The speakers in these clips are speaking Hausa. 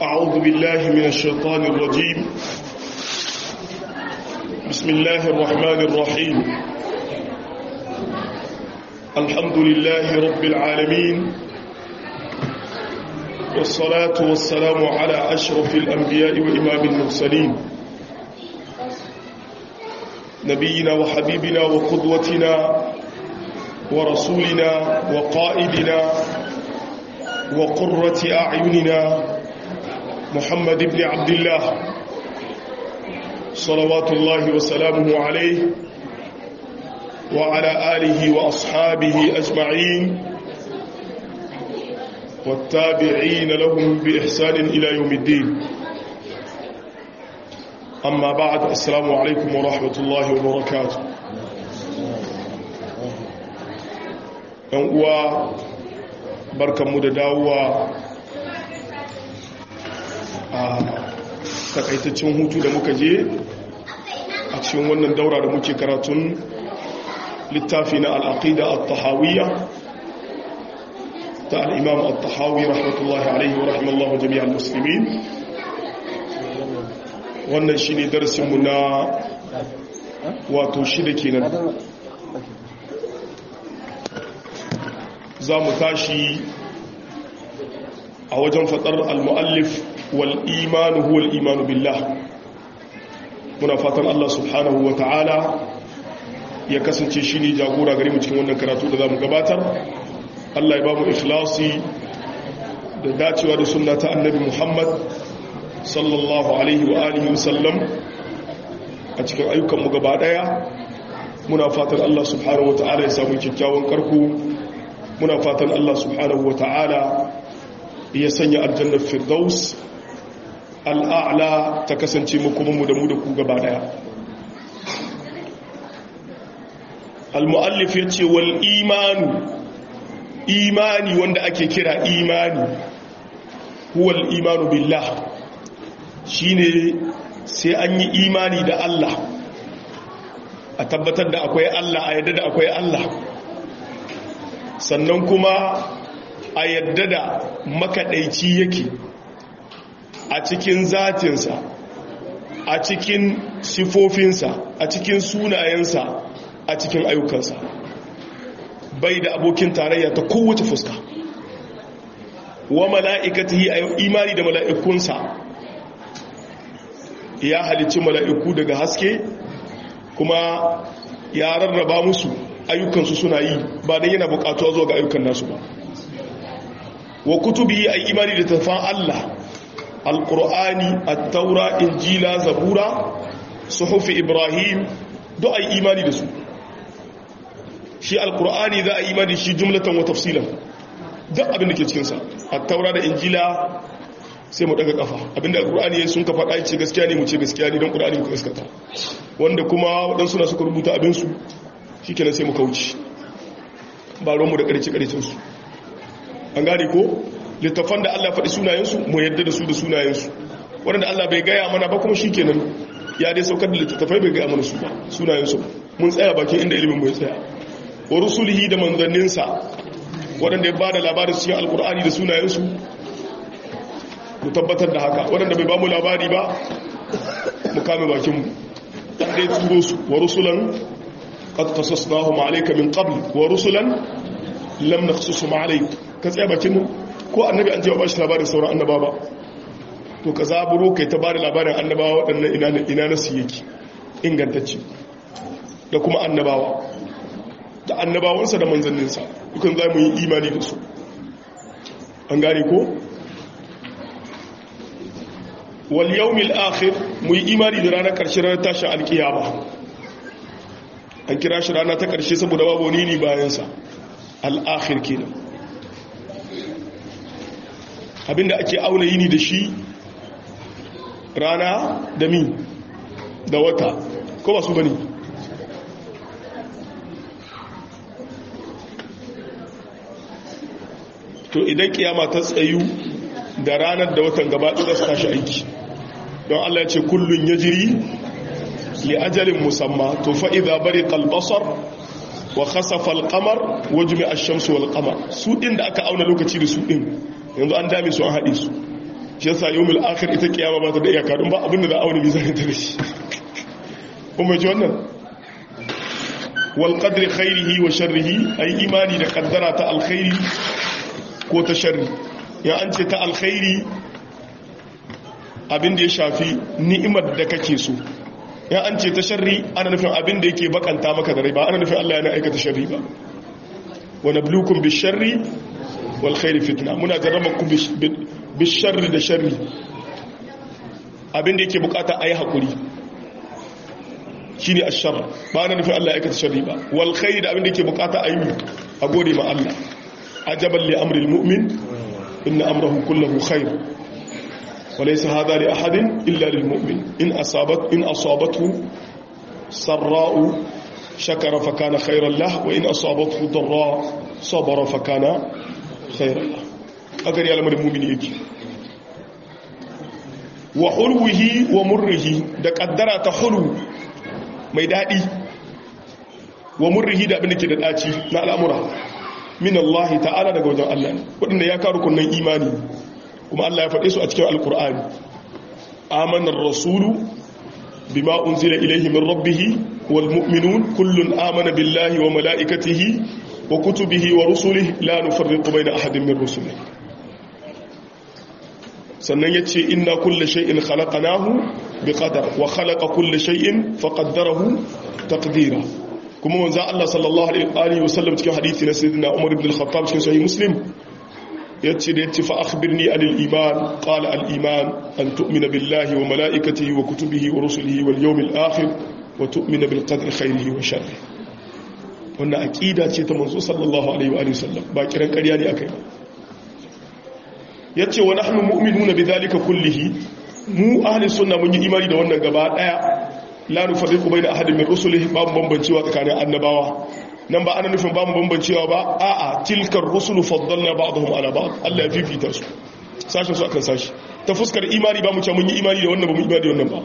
أعوذ بالله من الشيطان الرجيم بسم الله الرحمن الرحيم الحمد لله رب العالمين والصلاة والسلام على أشرف الأنبياء وإمام المرسلين نبينا وحبيبنا وقدوتنا ورسولنا وقائدنا وقرة أعيننا محمد بن عبد الله صلوات الله وسلامه عليه وعلى آله وأصحابه أجمعين والتابعين لهم بإحسان إلى يوم الدين أما بعد السلام عليكم ورحمة الله وبركاته uwa barkanmu da dawowa a takaitaccen hutu da muka je a cikin wannan daura da muke karatun littafi na al'aqida al-tahawiyya ta al'imam al-tahawi rahmatullahi alaihi wa rahimallahu jami'ar musulmi wannan shi ne darsinmu na wato shida kenan za mu tashi a wajen faɗar al-mu'allif wal imanu huwa al-imanu billah muna fatan Allah subhanahu wa ta'ala ya kasance shi ne jagora gari mu cikin wannan karatu da za mu gabatar Allah ya ba mu ikhlasi da dacewa da sunna ta annabi Muhammad sallallahu alaihi wa alihi wasallam a cikin ayyukanmu gaba daya muna fatan Allah subhanahu wa ta'ala ya samu kyakkyawan karku muna fatan Allah subhanahu wa ta'ala ya sanya aljannar firdaus al'a'la ta kasance makomanmu da mu da ku gaba daya al-mu'allif ya ce wal imanu imani wanda ake kira imani huwal imanu billah shine sai an yi imani da Allah a tabbatar da akwai Allah a yadda da akwai Allah sannan kuma a yadda da makaɗaici yake a cikin zatinsa a cikin sifofinsa a cikin sunayensa a cikin ayyukansa bai da abokin tarayya ta kowace fuska wa mala'ikatihi a imani da mala'ikunsa ya halicci mala'iku daga haske kuma ya rarraba musu ayyukansu suna yi ba don yana bukatuwa zuwa ga ayyukan nasu ba wa kutubi a imani da tafan Allah alƙur'ani attaura injila zabura suhufi ibrahim do a yi imani da su shi alƙur'ani za a yi imani shi jumlatan wa tafsilan duk abin da ke cikinsa attaura da injila sai mu daga kafa abinda alƙur'ani sun ka faɗa ce gaskiya ne mu ce gaskiya ne don ƙur'ani mu gaskata wanda kuma waɗansu na suka rubuta abinsu shi kenan sai mu kauci ba ruwanmu da ƙarce-ƙarcensu an gane ko littafan da allah faɗi sunayensu mu yadda da su da sunayensu waɗanda allah bai gaya mana ba kuma shi kenan ya dai saukar da littattafai bai gaya mana su ba sunayensu mun tsaya bakin inda ilimin mu ya tsaya wa rusulihi da manzanninsa waɗanda ya ba da labarin cikin alkur'ani da sunayensu mu tabbatar da haka waɗanda bai ba mu labari ba mu kame bakinmu ɗan dai turo su wa rusulan قد قصصناهم عليك من قبل ورسلا لم نقصصهم عليك كتسaya bakin ko annabi an je ba shi labarin sauran annaba ba to ka zaburo kai ta bada labarin annabawa waɗannan ina ina nasu yake ingantacce da kuma annabawa da annabawansa da manzanninsa dukan za mu yi imani da su an gane ko wal yawmil akhir mu yi imani da ranar ƙarshe ranar tashin alkiyama an kira shi rana ta ƙarshe saboda babu wani ne bayansa al'akhir kenan abinda ake auna yini da shi rana da mi da wata ko ba su bane to idan kiyama ta tsayu da ranar da watan gaba ɗaya su tashi aiki don Allah ya ce kullun ya jiri li ajalin musamma to fa'iza bari kalbasar wa khasafa al-qamar wa jumi'a ash-shamsu wal qamar su din da aka auna lokaci da su din yanzu an dame su an hade su shi yasa yawmul akhir ita kiyama ba ta da iyaka don ba abin da za a aure mizanin ta da shi kuma ji wannan wal qadri khairihi wa sharrihi ay imani da kaddara ta alkhairi ko ta sharri ya an ce ta alkhairi abin da ya shafi ni'imar da kake so ya an ce ta sharri ana nufin abin da yake bakanta maka da rai ba ana nufin Allah yana aikata sharri ba wa nabluukum bish-sharri wal khairi fitna muna jarrabakum bish-sharri da sharri abin da yake bukata ayi hakuri shine ash-sharr ba ana nufin Allah ya aikata sharri ba wal khairi da abin da yake bukata ayi a gode ma Allah ajaban li amri al-mu'min inna amrahu kulluhu khair وليس هذا لأحد إلا للمؤمن إن, أصابت إن أصابته سراء شكر فكان خيرا له وإن أصابته ضراء صبر فكان خيرا له أقر يعلم المؤمن يجي وحلوه ومره da kaddara ta hulu mai daɗi wa murrihi da abin da ke da ɗaci na al'amura min Allah ta'ala daga wajen Allah waɗanda ya karu kunnan imani kuma Allah ya faɗe su a cikin alkur'ani amanar rasulu bima unzila ilaihi min rabbih wal mu'minun kullun amana billahi wa mala'ikatihi wa kutubihi wa rusulihi la nufarriqu bayna ahadin min rusulihi sannan yace inna kulla shay'in khalaqnahu biqadar wa khalaqa kulla shay'in faqaddarahu taqdira kuma manzo Allah sallallahu alaihi wa sallam cikin hadisi na sayyidina Umar ibn al-Khattab cikin sahih Muslim yace da yace fa akhbirni anil iman qala al iman an tu'mina billahi wa malaikatihi wa kutubihi wa rusulihi wal yawmil akhir wa tu'mina bil qadri khairihi wa sharrihi wannan aqida ce ta manzo sallallahu alaihi wa sallam ba kiran ƙarya ne akai ba yace wa nahnu mu'minuna bidhalika kullihi mu ahli sunna mun yi imani da wannan gaba daya la nufarriqu baina ahadin min rusulihi babu bambancewa tsakanin annabawa nan ba ana nufin ba mu bambancewa ba a'a tilkar rusulu faddalna ba'dahum ala ba'd Allah ya fifita su sashin su akan sashi ta fuskar imani ba mu ce mun yi imani da wannan ba mu imani da wannan ba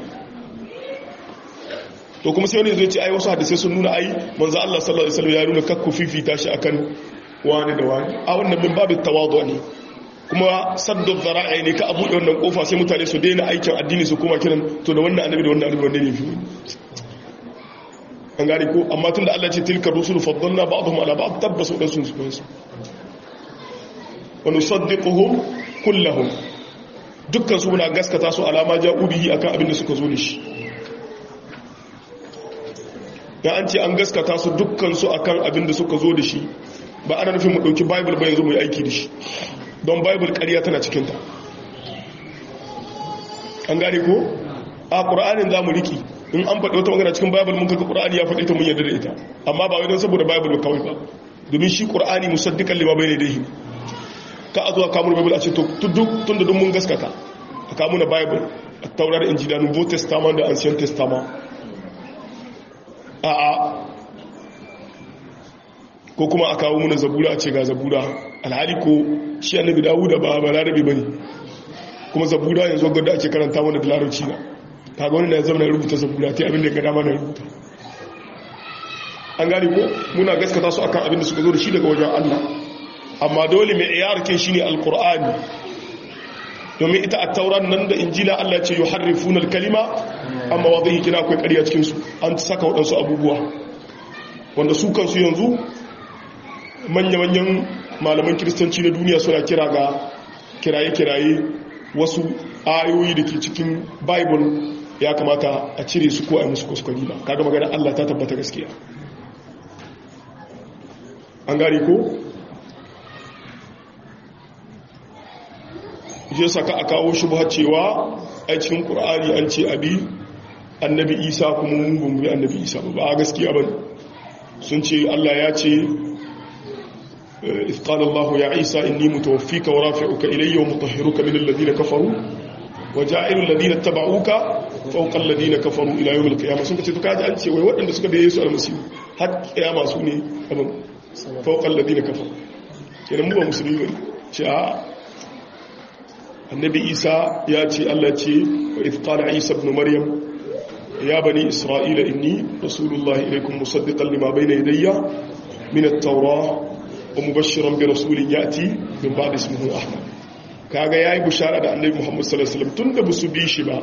to kuma sai wani zai ce ai wasu hadisi sun nuna ai manzo Allah sallallahu alaihi wasallam ya nuna kakku fifita shi akan wani da wani a wannan min babu tawadu ne kuma saddu zara'i ne ka abu da wannan kofa sai mutane su daina aikin addini su kuma kiran to da wannan annabi da wannan annabi wanda ne fi an gane ko amma tun da Allah ce tilka rusulu faddalna ba'dhum ala ba'd tabbasu da sun su wa nusaddiquhum kullahum dukkan su muna gaskata su alama ja'u bihi akan abin da suka zo da shi ya an ce an gaskata su dukkan su akan abin da suka zo da shi ba ana nufin mu dauki bible ba yanzu mu yi aiki da shi don bible ƙarya tana cikin ta an gane ko a qur'anin zamu riki in an faɗi wata magana cikin bible mun kaga qur'ani ya faɗi ta mun yarda da ita amma ba wai don saboda bible kawai ba domin shi qur'ani musaddiqan lima bayna yadayhi ka azuwa kamun bible a ce to duk tunda duk mun gaskata a kamun bible a taurar injila nouveau testament da ancien testament a a ko kuma a kawo muna zabura a ce ga zabura alhali ko shi annabi dawuda ba ba larabi bane kuma zabura yanzu ga da ake karanta mana da larabci na kaga wani na zama na rubuta zabura ta abin da ga dama na rubuta an gani ko muna gaskata su akan abin da suka zo da shi daga wajen Allah amma dole mai iyarkin shi ne alkur'ani domin ita a tauran nan da injila Allah ce yuharrifuna kalima amma wadai kina akwai ƙarya cikin su an saka waɗansu abubuwa wanda su kansu yanzu manya-manyan malaman kiristanci na duniya suna kira ga kiraye-kiraye wasu ayoyi da ke cikin bible ya kamata a cire su ko a musu kuskure ba kaga magana Allah ta tabbata gaskiya an gari ko je saka a kawo shubha cewa a cikin qur'ani an ce abi annabi isa kuma mun bumbi annabi isa ba gaskiya bane sun ce Allah ya ce إذ قال الله يا عيسى إني متوفيك ورافعك إلي ومطهرك من الذين كفروا وجاعل الذين اتبعوك فوق الذين كفروا إلى يوم القيامة سنك تتكاد أنت ويوأن دسك بيسوء المسيح حتى قيامة سوني فوق الذين كفروا كنا مو مسلمين شاء النبي عيسى ياتي الله ياتي وإذ قال عيسى ابن مريم يا بني إسرائيل إني رسول الله إليكم مصدقا لما بين يدي من التوراة ومبشرا برسول يأتي من بعد اسمه أحمد kaga yayi bushara da annabi Muhammad sallallahu alaihi wasallam tunda ba su bi shi ba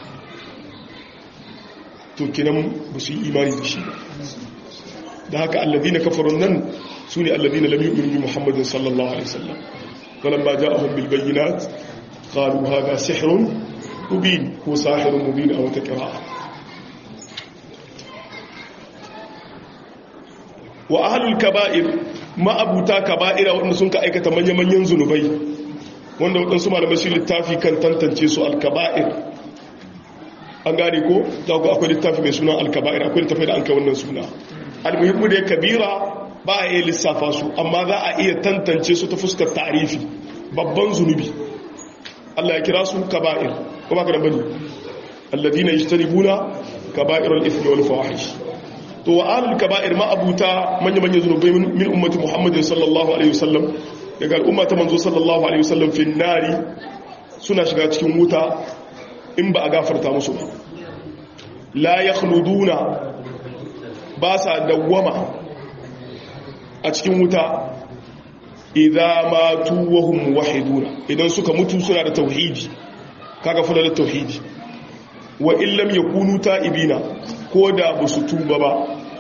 to kinan ba su yi imani da shi ba da haka alladina kafarun nan sune alladina lam yu'minu bi Muhammadin sallallahu alaihi wasallam falamma ja'ahum bil bayyinat qalu hadha sihrun mubin ko sahirun mubin aw taqra'a wa ahlul kaba'ir ma'abuta kaba'ira wanda sun ka aikata manya-manyan zunubai wanda waɗansu malamai shi littafi kan tantance su alkaba'ir an gane ko za ku akwai littafi mai suna alkaba'ir akwai littafi da an kai wannan suna almuhimmu da ya kabira ba a iya lissafa su amma za a iya tantance su ta fuskar tarifi babban zunubi Allah ya kira su kaba'ir ko ba ka da bane alladina yajtanibuna kaba'irul ithmi wal fawahish to wa ahlul kaba'ir ma abuta manya manya zunubai min ummati muhammadin sallallahu alaihi wasallam daga al'umma ta manzo sallallahu alaihi wasallam fi nari suna shiga cikin wuta in ba a gafarta musu ba la yakhluduna ba sa dawwama a cikin wuta idza matu wa hum wahiduna idan suka mutu suna da tauhidi kaga fara da tauhidi wa illam yakunu ta'ibina ko da ba su tuba ba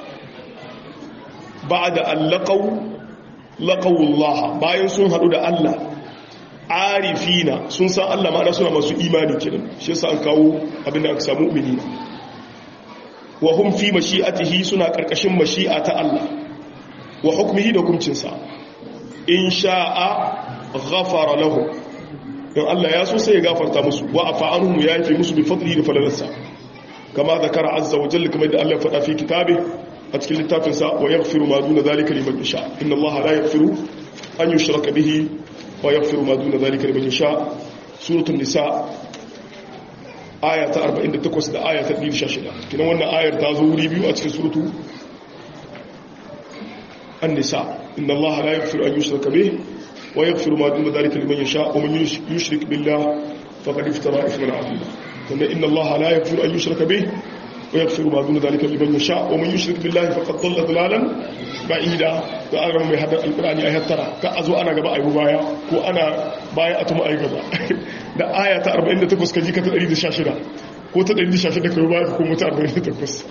ba da allaqaw laqawullah bayan sun hadu da Allah arifina sun san Allah ma'ana suna masu imani kenan shi yasa an kawo abinda aka samu mu'mini wa hum fi mashi'atihi suna karkashin mashi'a ta Allah wa hukmihi da hukuncinsa in sha'a ghafara lahu don Allah ya so sai ya gafarta musu wa afa anhum ya yafi musu bi fadlihi da falalarsa kama zakara azza wa jalla kamar da Allah ya faɗa fi kitabe a cikin littafin sa wa yaghfiru ma duna zalika liman yasha inna Allah la yaghfiru an yushraka bihi wa yaghfiru ma duna zalika liman yasha suratul nisa aya ta 48 da aya ta 116 kinan wannan ayar ta zo wuri biyu a cikin suratu النساء إن الله لا يغفر أن يشرك به ويغفر ما دون ذلك لمن يشاء ومن يشرك بالله فقد افترى إثما عظيما إن الله لا يغفر أن يشرك به ويغفر ما دون ذلك لمن يشاء ومن يشرك بالله فقد ضل ضلالا بعيدا فأغرم من هذا القرآن آية ترى كأزو أنا قبا أيبو بايا كو أنا بايا أتم أي قبا da aya ta 48 kaji ka ta 116 ko ta 116 ka baya ka kuma ta 48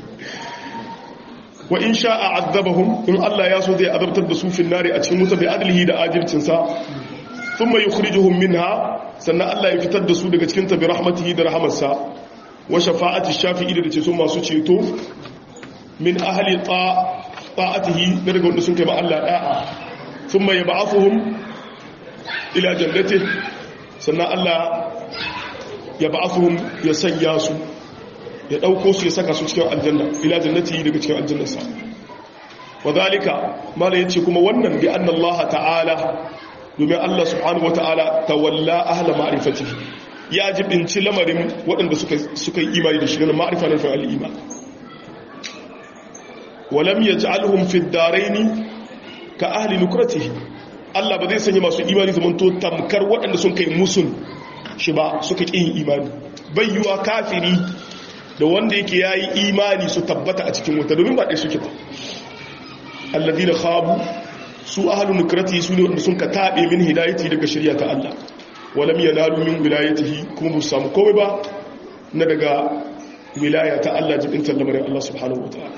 wa in sha'a azabahum in Allah ya so zai azabtar da su fil nari a cikin wuta bi adlihi da ajircin sa thumma yukhrijuhum minha sannan Allah ya fitar da su daga cikin ta bi rahmatihi da rahamarsa wa shafa'ati shafi'i da ce su masu ceto min ahli ta'atihi da daga wanda sun kai ba Allah da'a thumma yab'athuhum ila jannati sannan Allah ya ba'athuhum ya sanya su ya ɗauko su ya saka su cikin aljanna ila jannati daga cikin aljannarsa wa zalika mala yace kuma wannan bi anna Allah ta'ala domin Allah subhanahu wata'ala tawalla ahla ma'rifatihi ya jibinci lamarin waɗanda suka suka yi imani da shi na ma'rifa na fa'al iman wa lam yaj'alhum fi ad-darain ka ahli nukratihi Allah ba zai sanya masu imani zamanto tamkar waɗanda sun kai musun shi ba suka ƙin imani bayyuwa kafiri da wanda yake ya yi imani su tabbata a cikin wuta domin ba ɗaya suke ba allazi da khabu su ahalun nukrati su ne wanda sun ka taɓe min hidayati daga shirya ta Allah walam yanalu min wilayatihi kuma ba su samu komai ba na daga wilaya ta Allah jibin lamarin Allah subhanahu wa ta'ala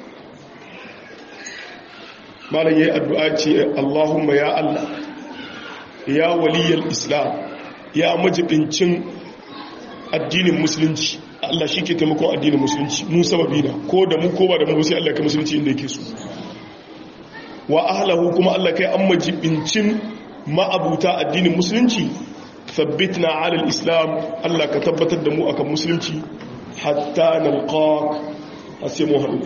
malam yayi addu'a ce Allahumma ya Allah ya waliyal islam ya majibincin addinin musulunci Allah shi ke taimakon addinin musulunci mu sababi na ko da mu ko ba da mu sai Allah ka musulunci inda yake so wa ahlahu kuma Allah kai an majibincin ma'abuta addinin musulunci thabbitna ala al-islam Allah ka tabbatar da mu akan musulunci hatta nalqaq asimu hadu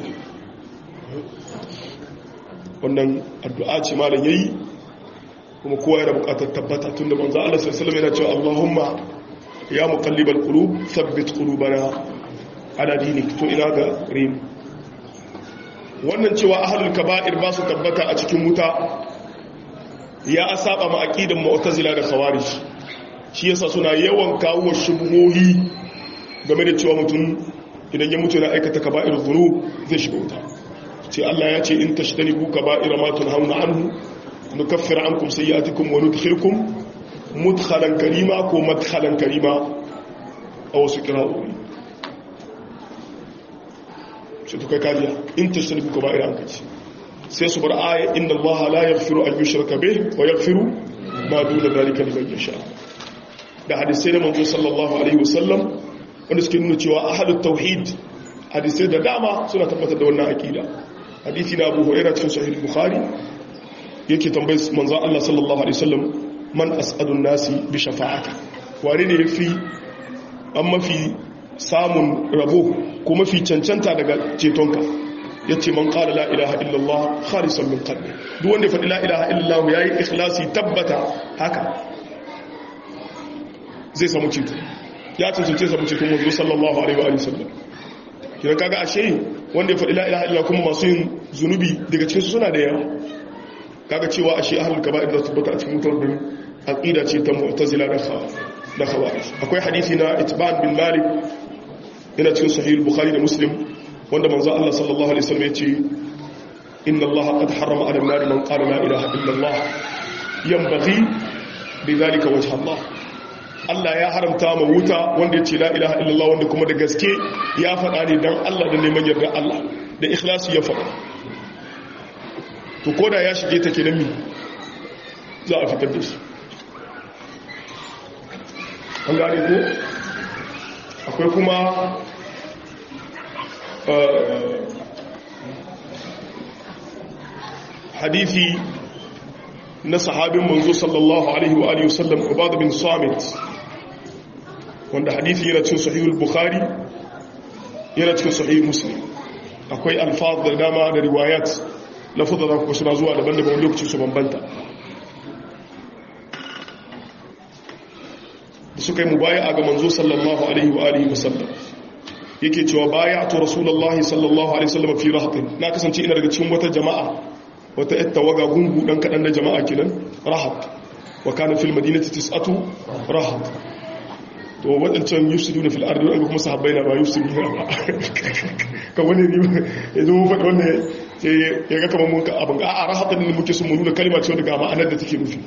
wannan addu'a ce malam yayi kuma kowa yana bukatar tabbata tunda manzo Allah sallallahu alaihi wasallam yana cewa Allahumma ya muqallibal qulub thabbit qulubana ala dinik to ina ga rim wannan cewa ahlul kaba'ir ba su tabbata a cikin wuta ya asaba ma aqidan mu'tazila da khawarij shi yasa suna yawan kawo shubuhohi game da cewa mutum idan ya mutu yana aikata kaba'ir dhunub zai shiga wuta ce Allah ya ce in tashtanibu kaba'ira ma tunhauna anhu nukaffir ankum sayyi'atikum wa nudkhilkum mudkhalan karima ko madkhalan karima a wasu kira'o'i sai to kai kajiya in tashtariku ka ba'ira an kaci sai su bar aya inna allaha la yaghfiru an yushraka bih wa yaghfiru ma duna dhalika liman yasha da hadisai da manzo sallallahu alaihi wasallam wanda suke nuna cewa ahlut tauhid hadisai da dama suna tabbatar da wannan aqida hadisi na Abu Hurairah cikin sahih Bukhari yake tambayar manzo Allah sallallahu alaihi wasallam man as'adun nasi bi shafa'aka wani ne yafi an mafi samun rabo ko mafi cancanta daga cetonka yace man qala la ilaha illallah khalisan min qalbi duk wanda ya faɗi la ilaha illallah yayi ikhlasi tabbata haka zai samu ceto ya cancance samu ceton manzo sallallahu alaihi wa sallam kina kaga ashe wanda ya faɗi la ilaha illallah kuma masu yin zunubi daga cikin su suna da yawa kaga cewa ashe ahlul kaba'ir da tabbata a cikin mutar din aqida ce ta mu'tazila da da khawarij akwai hadisi na itban bin malik yana cikin sahih bukhari da muslim wanda manzo Allah sallallahu alaihi wasallam yace inna Allah qad harrama 'ala an-nar man qala la ilaha illa Allah yanbaghi bidhalika wajha Allah Allah ya haramta ma wuta wanda ya ce la ilaha illallah wanda kuma da gaske ya faɗa ne dan Allah da neman yarda Allah da ikhlasi ya faɗa to koda ya shige ta kenan mi za a fitar da shi an gane ko akwai kuma hadithi na sahabin manzo sallallahu alaihi wa alihi wasallam ubad bin samit wanda hadithi yana cikin sahihul bukhari yana cikin sahih muslim akwai alfaz da dama da riwayat lafazan da kuma suna zuwa daban-daban lokacin su bambanta da suka yi mubaya ga manzo sallallahu alaihi wa alihi wasallam yake cewa bayatu rasulullahi sallallahu alaihi wasallam fi rahatin na kasance ina daga cikin wata jama'a wata yar tawaga gungu dan kadan na jama'a kenan rahat wa kana fil madinati tis'atu rahat to wadancan yufsiduna fil ardi wa kuma sahabbai na ba yufsiduna ba ka wani ne yanzu mun faɗi wannan ya ga kamar mun ka abin ga a rahatan ne muke sun mu nuna kalma ce daga ma'anar da take nufi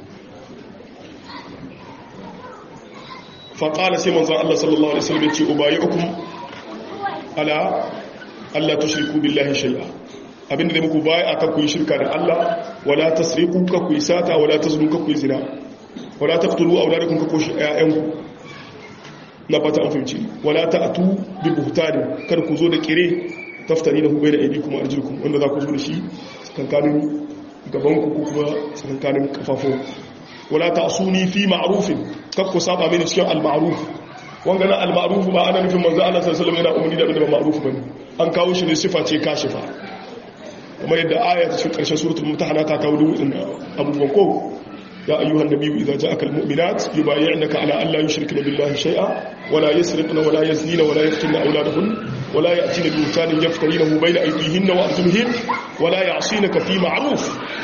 faƙala sai manzan Allah sallallahu Alaihi wasallam ce ubayi ukun ala Allah ta shirku billahi shai'a abinda da muku baya aka kuyi shirka da Allah wala tasriqu ka kuyi sata wala tazlu ka kuyi zina wala taqtulu awladakum ka kuyi ayyanku na fata an fahimci wala ta'tu bi buhtani kar ku zo da kire taftani da hubai da aydikum arjukum wanda za ku zo da shi tsakankanin gaban ku kuma tsakankanin kafafun wala ta'suni fi ma'rufin kakku saba mini cikin al-ma'ruf wanga na al-ma'ruf ba ana nufin manzo Allah sallallahu alaihi wasallam yana umarni da abin da ba ma'ruf bane an kawo shi ne sifa ce kashifa kamar yadda aya ta cikin karshen suratul mumtahana ta kawo dukkan abubuwan ko ya ayyuhan nabiyyu idza ja'aka al-mu'minat yubayyi'naka ala an la yushrikna billahi shay'a wala yasriqna wala yaznina wala yaqtulna awladahun wala ya'tina bi buhtanin yaftarinahu bayna aydihinna wa arjulihin wala ya'sinaka fi ma'ruf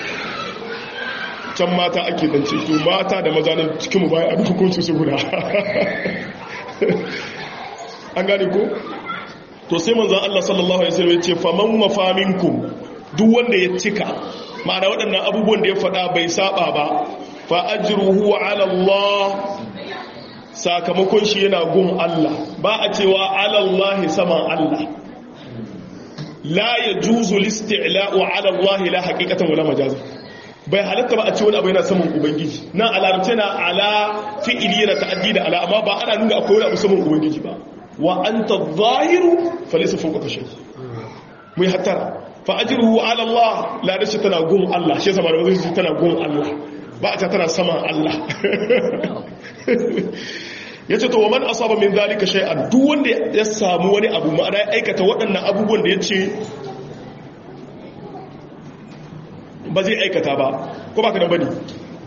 can mata ake zance to mata da maza nan cikin mu baya a duk hukunci su guda an gane ko to sai manzon Allah sallallahu alaihi wasallam ya ce faman mafaminkum duk wanda ya cika ma'ana waɗannan abubuwan da ya faɗa bai saba ba fa ajruhu ala Allah sakamakon shi yana gun Allah ba a cewa ala Allah saman Allah la yajuzu listi'la'u ala Allah la haqiqatan wala majazan bai halatta ba a ce wani abu yana saman ubangiji nan a larabce na ala fi'ili yana ta'addi da ala amma ba ana nuna akwai wani abu saman ubangiji ba wa anta zahiru falisa fawqa shay mai hattara fa ajruhu ala Allah la dace tana gun Allah shi yasa ba da zai tana gun Allah ba a ta tana saman Allah yace to wa man asaba min zalika shay'an duk wanda ya samu wani abu ma'ana ya aikata waɗannan abubuwan da yace ba zai aikata ba ko ba ka da bane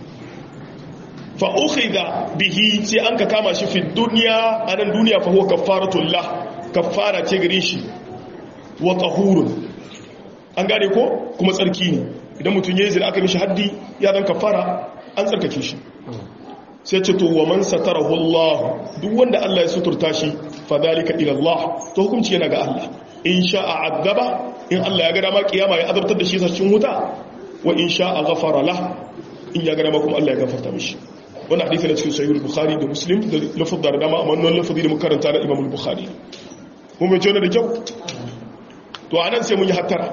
fa ukhidha bihi sai an ka kama shi fi dunya anan duniya fa huwa kaffaratul lah kaffara ce gare shi wa tahurun an gane ko kuma tsarki ne idan mutum yayi zina aka mishi haddi ya dan kaffara an tsarkake shi sai ce to wa man satarahu Allah duk wanda Allah ya suturta shi fa dalika ila Allah to hukunci yana ga Allah in sha'a azaba in Allah ya ga dama kiyama ya azabtar da shi cikin wuta wa in sha'a ghafara lah in ya ga dama kuma Allah ya gafarta mishi wannan hadisi na cikin sahih bukhari da muslim da lafaz da dama amma wannan lafazi da muka karanta na imam bukhari mun bai tona da kyau to anan sai mun yi hattara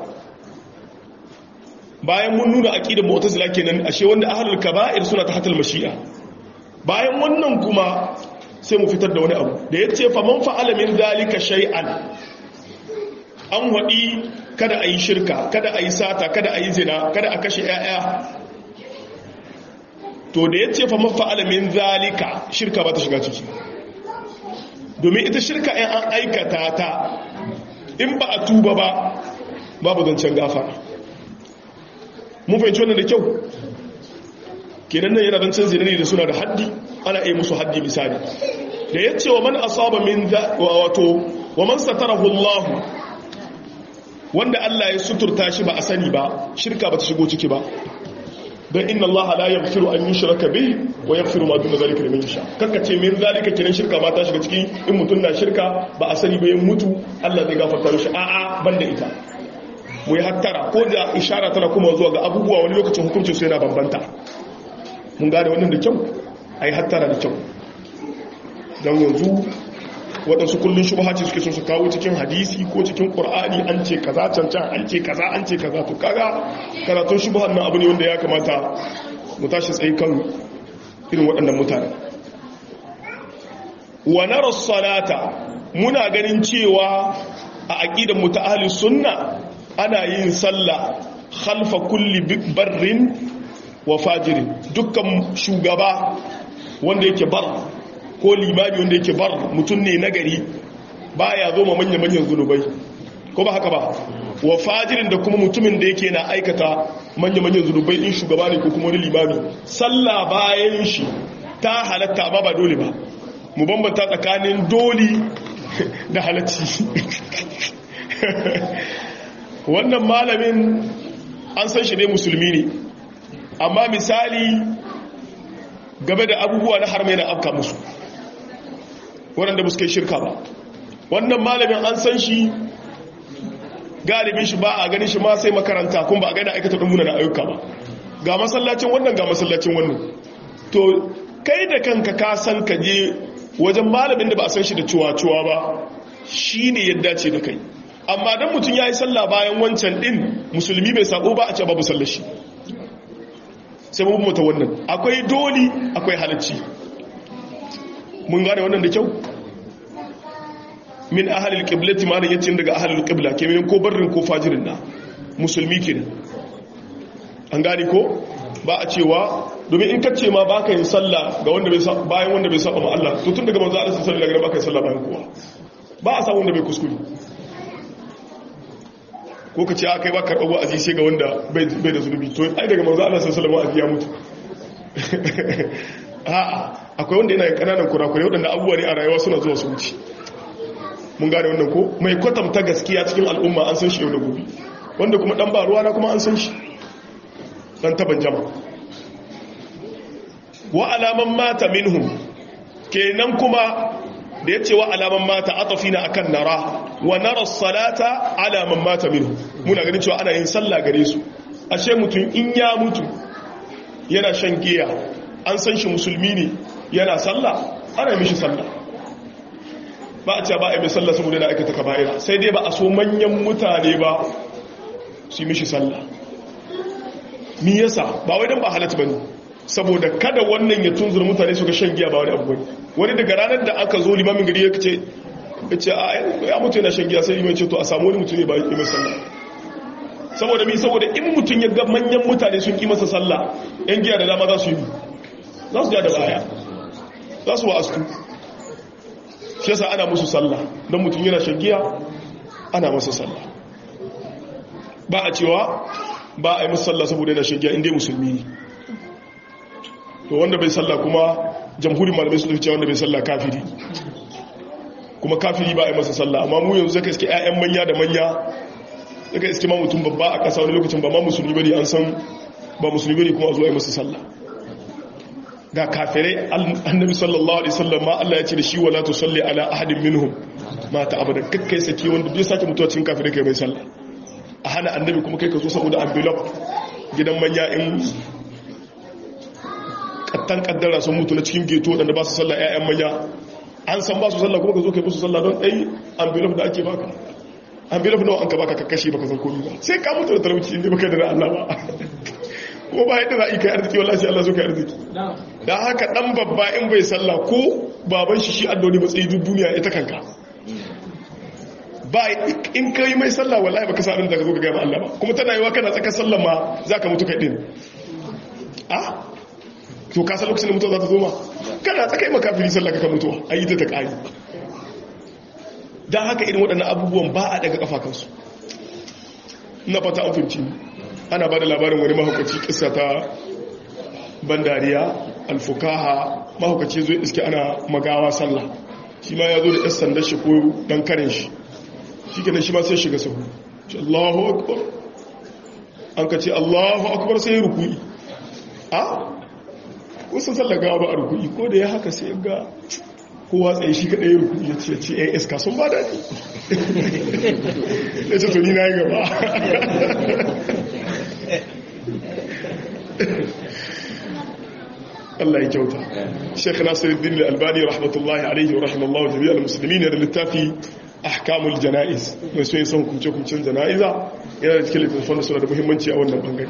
bayan mun nuna aqidar mu'tazila kenan ashe wanda ahlul kaba'ir suna ta hatal mashi'a bayan wannan kuma sai mu fitar da wani abu da yace fa man fa'ala min zalika shay'an an wadi kada ayi shirka kada ayi sata kada ayi zina kada a kashe 'ya'ya to da yace fa man fa'ala min zalika shirka ba ta shiga ciki domin ita shirka in an aikata ta in ba a tuba ba babu zancen gafara mun fahimci wannan da kyau kenan nan yana zancen zina ne da suna da haddi ana iya musu haddi misali da ya ce wa man asaba min wato wa man satarahu Allah wanda Allah ya suturta shi ba a sani ba shirka ba ta shigo ciki ba don inna Allah la yaghfiru an yushraka bihi wa yaghfiru ma duna zalika liman yasha kanka ce min zalika kenan shirka ma ta shiga ciki in mutun na shirka ba a sani ba ya mutu Allah zai gafarta mishi a'a banda ita mu yi hattara ko da ishara tana kuma zuwa ga abubuwa wani lokacin hukuncin su yana bambanta mun gane wannan da kyau ai hattara da kyau don yanzu waɗansu kullum shubha ce suke so su kawo cikin hadisi ko cikin ƙur'ani an ce kaza cancan an ce kaza an ce kaza to kaga karatun shubhan nan abu ne wanda ya kamata mu tashi tsaye kan irin waɗannan mutane wa nara salata muna ganin cewa a aqidar mu ta ahli sunna ana yin sallah khalfa kulli barrin wa fajirin dukkan shugaba wanda yake bar ko limami wanda yake bar mutum ne nagari baya zo ma manya-manyan zunubai ko ba haka ba wa fajirin da kuma mutumin da yake na aikata manya-manyan zunubai in shugaba ne ko kuma wani limami sallah bayan shi ta halatta ba ba dole ba mu bambanta tsakanin doli da halacci wannan malamin an san shi ne musulmi ne amma misali game da abubuwa na harmai na afka musu waɗanda ba su kai shirka ba wannan malamin an san shi galibin shi ba a ganin shi ma sai makaranta kuma ba a gani aikata ɗan da ayyuka ba ga masallacin wannan ga masallacin wannan to kai da kanka ka san ka je wajen malamin da ba a san shi da cuwa-cuwa ba shi ne yadda ce da kai amma don mutum ya yi sallah bayan wancan ɗin musulmi bai sabo ba a ce babu sallashi sai mun mota wannan akwai doli akwai halacci mun gane wannan da kyau min ahalil qiblati ma yace daga ahalil qibla ke min ko barrin ko fajirin na musulmi kenan an gane ko ba a cewa domin in kace ma baka yin sallah ga wanda bai bayan wanda bai saba ma Allah to tun daga manzo Allah sallallahu alaihi wasallam baka yin sallah bayan kowa ba a samu wanda bai kuskure ko ka ce aka yi ba karɓar wa'azi sai ga wanda bai da zunubi to ai daga manzo Allah sallallahu alaihi wasallam ya mutu a'a akwai wanda yana kananan kurakurai wadanda abubuwa ne a rayuwa suna zuwa su wuce mun gane wannan ko mai kwatanta gaskiya cikin al'umma an san shi yau da gobe wanda kuma dan ba ruwa na kuma an san shi dan taban jama wa alaman mata minhum kenan kuma da ya ce wa alaman mata atafina akan nara wa nara salata alaman mata minhu muna ganin cewa ana yin sallah gare su ashe mutum in ya mutu yana shan giya an san shi musulmi ne yana sallah ana yi mishi sallah ba a ce ba a yi mai sallah saboda yana aikata kaba'ira sai dai ba a so manyan mutane ba su yi mishi sallah mi yasa ba wai don ba halatta bane saboda kada wannan ya tunzur mutane su ga shan giya ba wani abu bane wani daga ranar da aka zo limamin gari ya ce ya ce ya mutu yana shan giya sai limamin ce to a samu wani mutum ne ba yi mai sallah saboda mi saboda in mutum ya ga manyan mutane sun ki masa sallah yan giya da dama za su yi za su ja da baya za su wa'astu shi yasa ana musu sallah don mutum yana shan giya ana masa sallah ba a cewa ba a yi musu sallah saboda yana shan giya inda musulmi ne to wanda bai sallah kuma jamhurin malamai su cewa wanda bai sallah kafiri kuma kafiri ba a yi masa sallah amma mu yanzu zaka iske 'ya'yan manya da manya zaka iske ma mutum babba a ƙasa wani lokacin ba ma musulmi bane an san ba musulmi bane kuma a zuwa yi masa sallah ga kafirai annabi sallallahu alaihi wasallam ma Allah ya ce da shi wala tusalli ala ahadin minhum mata abada kakkai saki wanda bai sake mutuwa cikin kafirai kai mai sallah a hana annabi kuma kai ka zo saboda envelope gidan manya in bakkan kaddara sun mutu na cikin geto wadanda ba su sallah ƴaƴan manya an san ba su sallah kuma ka zo kai musu sallah don ɗai envelope da ake baka envelope nawa an ka baka kakashe baka san komai ba sai ka mutu da talauci inda baka da Allah ba kuma ba yadda za a yi kai arziki wallahi sai Allah so kai arziki dan haka dan babba in bai sallah ko baban shi shi addoni matsayi duk duniya ita kanka ba in kai mai sallah wallahi baka san da ka zo ka ga Allah ba kuma tana yiwa kana tsaka sallah ma zaka mutu kai din ah to ka san lokacin da mutuwa za ta zo ma kana tsaka yi makafiri sallah ka mutuwa ayi ta ta kari dan haka irin waɗannan abubuwan ba a daga kafa kansu na fata an fahimci ana ba da labarin wani mahaukaci kisa ta bandariya alfukaha mahaukaci zo iske ana magawa sallah shi ma ya zo da 'yan sanda shi ko dan karin shi shi kenan shi ma sai shiga sahu shi allahu akbar an ka ce allahu akbar sai ya rukui a kusan sallah gawa ba a rukui ko da ya haka sai ga kowa tsaye shi kaɗai ya rukui ya ce ce ya iska sun ba daɗi ya ce tuni na yi gaba Allah ya kyauta Sheikh Nasiruddin Al-Albani rahmatullahi alaihi wa rahimallahu jami'al muslimin da littafi ahkamul janaiz mai so yin son kumce kumcen janaiza yana da cikin littafin suna da muhimmanci a wannan bangare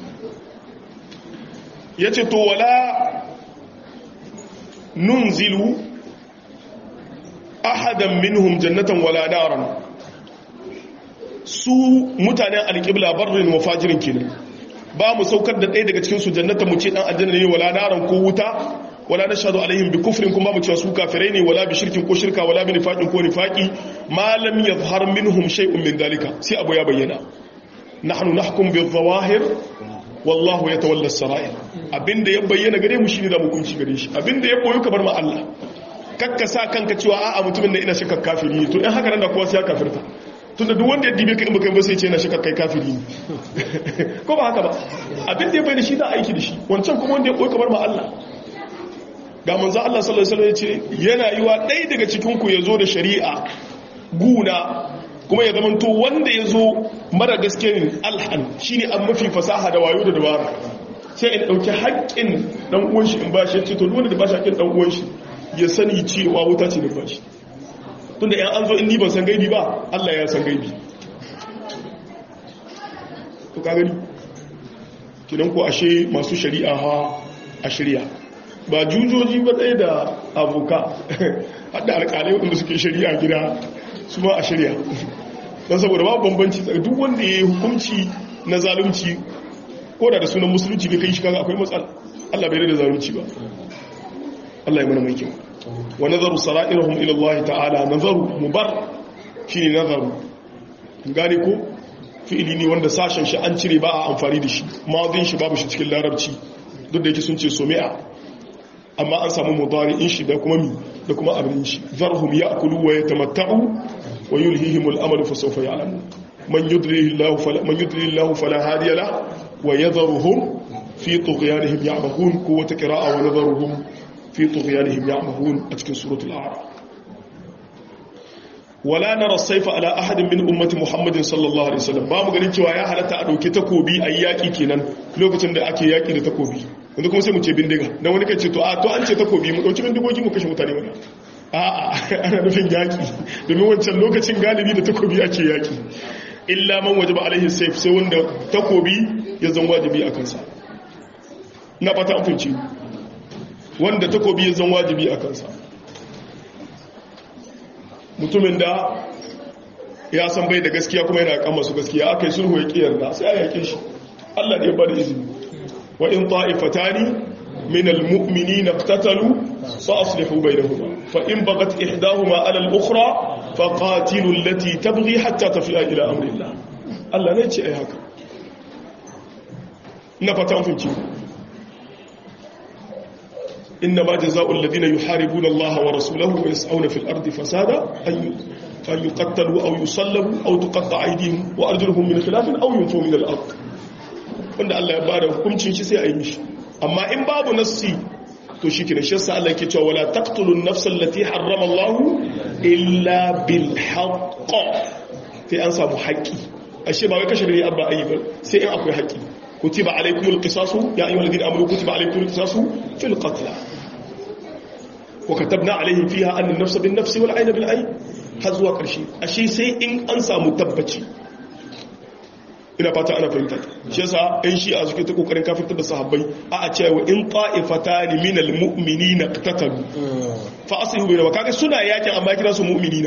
yace to wala nunzilu ahadan minhum jannatan wala naran su mutanen alƙibla barrin wa fajirin kenan ba mu saukar da ɗaya daga cikin su jannata mu ce dan aljanna ne wala naran ko wuta wala nashhadu alaihim bi kufrin kuma mu ce su kafirai ne wala bi shirkin ko shirka wala bi nifaqin ko nifaqi ma lam yadhhar minhum shay'un min dalika sai abu ya bayyana nahnu nahkum bi zawahir wallahu yatawalla as-sara'ir abinda ya bayyana gare mu shine da mu kunci gare shi abinda ya boye ka bar ma Allah kakka sa kanka cewa a'a mutumin da ina shakka kafiri ne to in haka nan da kowa sai ya kafirta tunda duk wanda ya dibe ka in baka ba sai ce na shakka kai kafiri ne ko ba haka ba abin da ya bayyana shi da aiki da shi wancan kuma wanda ya boye kamar ma Allah ga manzo Allah sallallahu alaihi wasallam yace yana yiwa ɗaya daga cikin ku yazo da shari'a guna kuma ya zamanto wanda yazo mara gaske ne alhan shine an mafi fasaha da wayo da dabara sai in dauki haƙƙin dan uwan shi in ba shi ce to duk wanda da ba shi haƙƙin dan uwan shi ya sani cewa wuta ce da ba shi tunda yan an zo in ni ban san gaibi ba Allah ya san gaibi to ka gani kidan ko ashe masu shari'a ha a shari'a ba jujoji ba ɗaya da aboka hadda alƙalai wanda suke shari'a gida su ma a shari'a don saboda babu bambanci duk wanda ya yi hukunci na zalunci ko da da sunan musulunci bai kai shi kaga akwai matsala Allah bai da zalunci ba Allah ya mana mai kyau wa nazaru sara'irhum ila Allah ta'ala nazaru mubar shine nazaru gane ko fi'ili ne wanda sashen shi an cire ba a amfani da shi madin shi babu shi cikin larabci duk da yake sun ce somi'a amma an samu mudari'in shi da kuma mi da kuma abin shi zarhum ya'kulu wa yatamatta'u wa yulhihim al-amal fa sawfa ya'lamun man yudrihi Allah fala man yudrihi Allah fala hadiya la wa yadharuhum fi tughyanihim ya'mahun ko wata qira'a wa nadharuhum fi tughyanihim ya'mahun a cikin suratul a'raf wala nara saifa ala ahadin min ummati muhammadin sallallahu alaihi wasallam ba mu ganin cewa ya halatta a dauki takobi a yaki kenan lokacin da ake yaki da takobi yanzu kuma sai mu ce bindiga dan wani kan ce to a to an ce takobi mu dauki bindigogi mu kashe mutane wannan a'a ana nufin yaki domin wancan lokacin galibi da takobi ake yaki illa man wajaba alaihi saif sai wanda takobi ya zan wajibi a kansa na fata an finci wanda takobi ya zan wajibi a kansa mutumin da ya san bai da gaskiya kuma yana kan masu gaskiya aka yi sulhu ya kiyar da sai a yake shi Allah ne ya bada izini wa in ta'ifatani min almu'minina iqtatalu fa aslihu bainahuma fa in bagat ihdahuma ala al-ukhra fa qatilu allati tabghi hatta tafi'a ila amri Allah Allah ne ce ai haka na fata mun finci إنما جزاء الذين يحاربون الله ورسوله ويسعون في الأرض فسادا أن يقتلوا أو يصلبوا أو تقطع أيديهم وأرجلهم من خلاف أو ينفوا من الأرض wanda Allah ya bada hukuncin shi sai a yi mishi amma in babu nassi to shi kira shi sa Allah ke cewa wala taqtulun nafsa allati harrama Allah illa bil haqq sai an samu haƙi ashe ba wai kashe da abba ayi ba sai in akwai haƙi kutiba alaykumul qisasu ya ayyuhal ladina amanu kutiba alaykumul qisasu fil qatl wa katabna alayhim fiha anna an-nafsa bin nafsi wal 'ayna bil 'ayn har zuwa karshe ashe sai in an samu tabbaci ina fata ana fahimta shi yasa ɗan shi'a suke ta kokarin kafirtar da sahabbai a a cewa in ta'ifatani minal mu'minina qatatalu fa aslihu bainahuma kaga suna yakin amma kira su mu'minina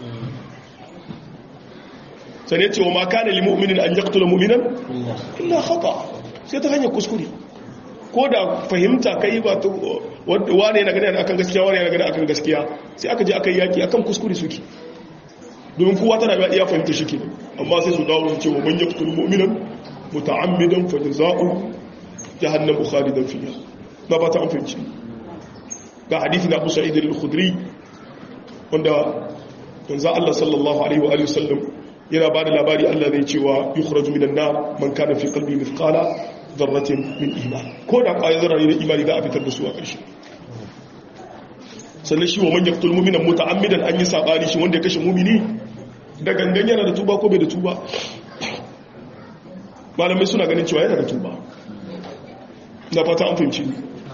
sane ce wa ma kana lil mu'minin an yaqtula mu'minan illa khata sai ta hanyar kuskure ko da fahimta kai ba ta wane yana gani akan gaskiya wane yana gani akan gaskiya sai aka je aka yi yaki akan kuskure suke domin kowa tana ga iya fahimta shi ke amma sai su dawo cewa man yaqtul mu'minan muta'ammidan fa jazaa'u jahannam khalidan fiha ba ba ta an fahimci ga hadisi na Abu Sa'id al-Khudri wanda manzo Allah sallallahu alaihi wa alihi wasallam yana ba da labari Allah zai cewa yukhraju minan nar man kana fi qalbi mithqala dharratin min iman ko da ƙwayar zarra ne na imani za a fitar da su a ƙarshe sannan shi wa man yaqtul mu'mina muta'ammidan an yi sabani shi wanda ya kashe mu'mini da gangan yana da tuba ko bai da tuba malamai suna ganin cewa yana da tuba na fata an fahimci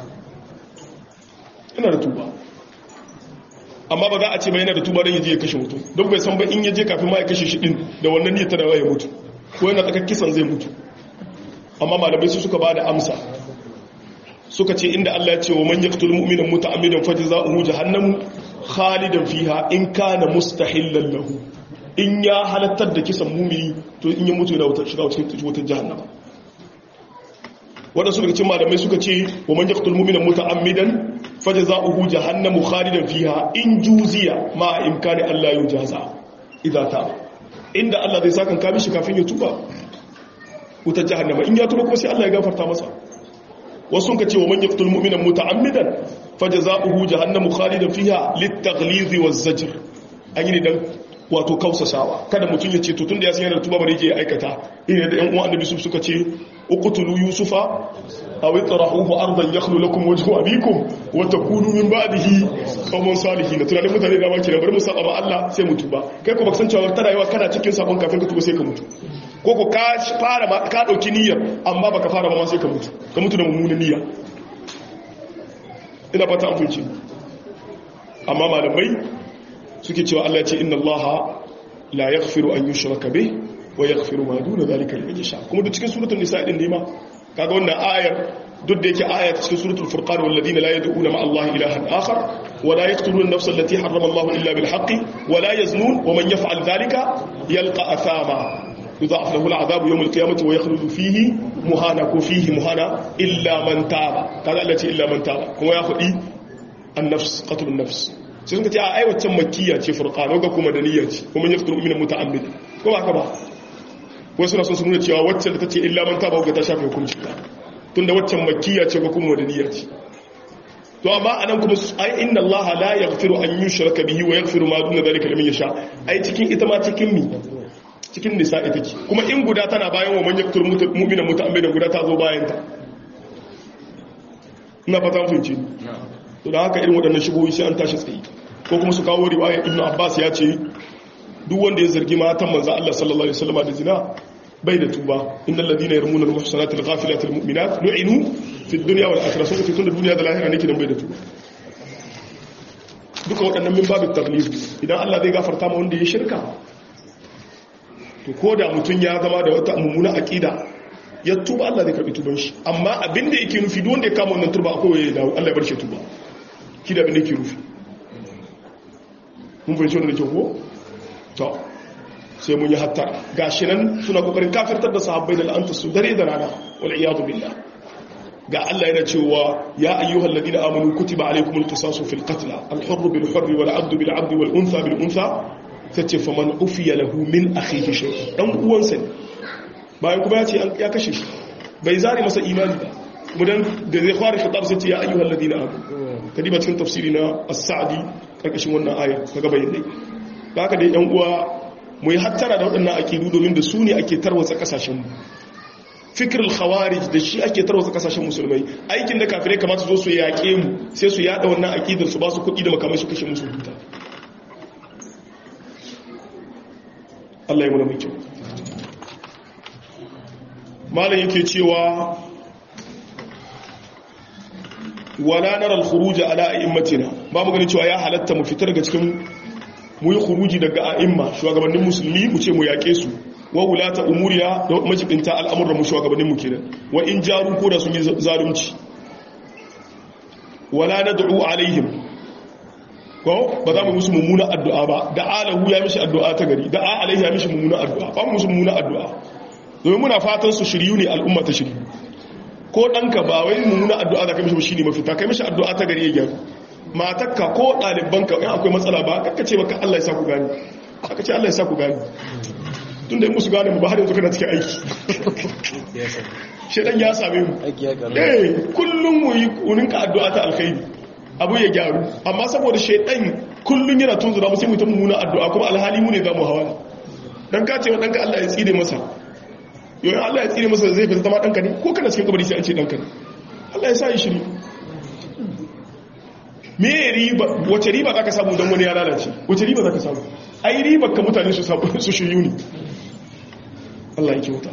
yana da tuba amma ba za a ce ba yana da tuba don yaje ya kashe mutum don bai san ba in yaje kafin ma ya kashe shi din da wannan niyyar tana ya mutu ko yana tsakar kisan zai mutu amma malamai su suka ba da amsa suka ce inda Allah ya ce wa man yaqtul mu'mina muta'ammidan fajza'uhu jahannam khalidan fiha in kana mustahillan lahu in ya halattar da kisan mumini to in ya mutu yana wutar shiga cikin wutar jahannama wadansu daga cikin malamai suka ce wa man yaqtul mu'mina muta'ammidan fajza'uhu jahannam khalidan fiha in juziya ma imkani Allah yujaza idza ta inda Allah zai saka kami shi kafin ya tuba wutar jahannama in ya tuba kuma sai Allah ya gafarta masa wasu ka ce wa man yaqtul mu'mina muta'ammidan fajza'uhu jahannamu khalidan fiha lit-taghliz waz-zajr an yi dan wato kausasawa kada mutum ya ce to tunda ya san yana tuba bare je aikata ina da ƴan uwan annabi su suka ce uqtulu yusufa aw itrahuhu ardan yakhlu lakum wajhu abikum wa takunu min ba'dihi qawman salihin tunanin mutane da maki da bari mu saba ma Allah sai mu tuba kai ko baka san cewa tana yawa kana cikin sabon kafin ka tuba sai ka mutu ko ko ka fara ma ka dauki niyyar amma baka fara ba ma sai ka mutu ka mutu da mummunan niyya ina fata an funci amma malamai suke cewa Allah ya ce inna Allah la yaghfiru an yushraka bih wa yaghfiru ma duna zalika liman yasha kuma duk cikin suratul nisa din ne ma kaga wannan ayar duk da yake aya cikin suratul furqan wal ladina la yad'una ma Allah ilahan akhar wa la yaqtuluna an-nafsa allati harrama Allah illa bil haqqi wa la yaznun wa man yaf'al dhalika yalqa athama يضاعف له العذاب يوم القيامة ويخلد فيه مهانا كفيه مهانا إلا من تاب قال التي إلا من تاب كما يأخذ النفس قتل النفس sai suka ce a aiwacin makiyya ce furqan ga kuma daniyya ce kuma yaqtul mu'mina muta'ammid ko ba ka ba wai suna so su nuna cewa wacce da tace illa man taba ga ta shafe hukunci tunda waccan makiyya ce ga kuma daniyya ce to amma anan kuma ai inna allaha la yaghfiru an yushraka bihi wa yaghfiru ma duna dhalika liman yasha ai cikin ita ma cikin mi cikin nisa ita ce kuma in guda tana bayan wa manyan yaktul mu'mina muta'ammidan guda ta zo bayan ta ina fata mun fice to da haka irin waɗannan shigoyi sai an tashi tsaye ko kuma su kawo riwaya ibnu abbas ya ce duk wanda ya zargi matan manzo Allah sallallahu alaihi wasallam da zina bai da tuba innal ladina yarmuna al muhsanati al ghafilati al mu'minat lu'inu fi dunya wal akhirah sun fitun da duniya da lahira nake dan bai da tuba duka waɗannan min babu taglib idan Allah zai gafarta ma wanda ya shirka to ko da mutum ya zama da wata mummuna aƙida ya tuba Allah zai karɓi tuban shi amma abinda yake nufi duk wanda ya kama wannan turba akwai ya dawo Allah ya bar shi tuba ki da abinda yake nufi mun fahimci wannan da kyau ko to sai mun yi hatta gashi nan suna kokarin kafirtar da sahabbai da la'anta su dare da rana wal iyadu billah ga Allah yana cewa ya ayyuhal ladina amanu kutiba alaykumul qisasu fil qatl al hurr bil hurr wal 'abdu bil 'abdi wal untha bil untha tace fa man ufiya lahu min akhihi shay dan uwansa ne bayan kuma ya ce ya kashe shi bai zare masa imani ba mudan da zai fara khitab sai ce ya ayyuhal ladina amanu kadiba cikin tafsiri na as-sa'di karkashin wannan aya kaga bayyane haka dai yan uwa mu yi hattara da waɗannan akidu domin da su ne ake tarwatsa kasashen mu fikir al-khawarij da shi ake tarwatsa kasashen musulmai aikin da kafirai kamata zo su yaƙe mu sai su yada wannan akidar su ba su kuɗi da makamai su kashe musu huta Allah ya muna mai kyau malam yake cewa wala nara al-khuruj ala a'immatina ba mu gani cewa ya halatta mu fitar daga cikin mu yi khuruji daga a'imma shugabannin musulmi mu ce mu yake su wa wulata umuriya da majibinta al'amuran mu shugabannin mu kenan wa in jaru ko da sun yi zalunci wala nad'u alaihim ko ba za mu musu mummuna addu'a ba da alahu ya mishi addu'a ta gari da alaihi ya mishi mummuna addu'a ba mu musu mummuna addu'a domin muna fatan su shiryu ne al'umma ta shiryu ko ɗanka ba wai mummuna addu'a da kai mishi shi ne mafita kai mishi addu'a ta gari ya gyaru matakka ko ɗalibanka in akwai matsala ba kakka ce baka Allah ya sa ku gani aka ce Allah ya sa ku gani tun da musu gane mu ba har yanzu kana cikin aiki shedan ya same mu eh kullum mu yi kuninka addu'a ta alkhairi abu ya gyaru amma saboda shedan kullum yana tunzura mu sai mu ta mummuna addu'a kuma alhali mu ne za mu hawa dan ka ce wa danka Allah ya tsire masa yoyin Allah ya tsire masa zai fi zama ɗanka ne ko kana cikin kabari sai an ce ɗanka ne Allah ya sa yi shiri me riba wace riba za ka samu don wani ya lalace wace riba za ka samu ai riba ka mutane su shiryu ne Allah ya kyauta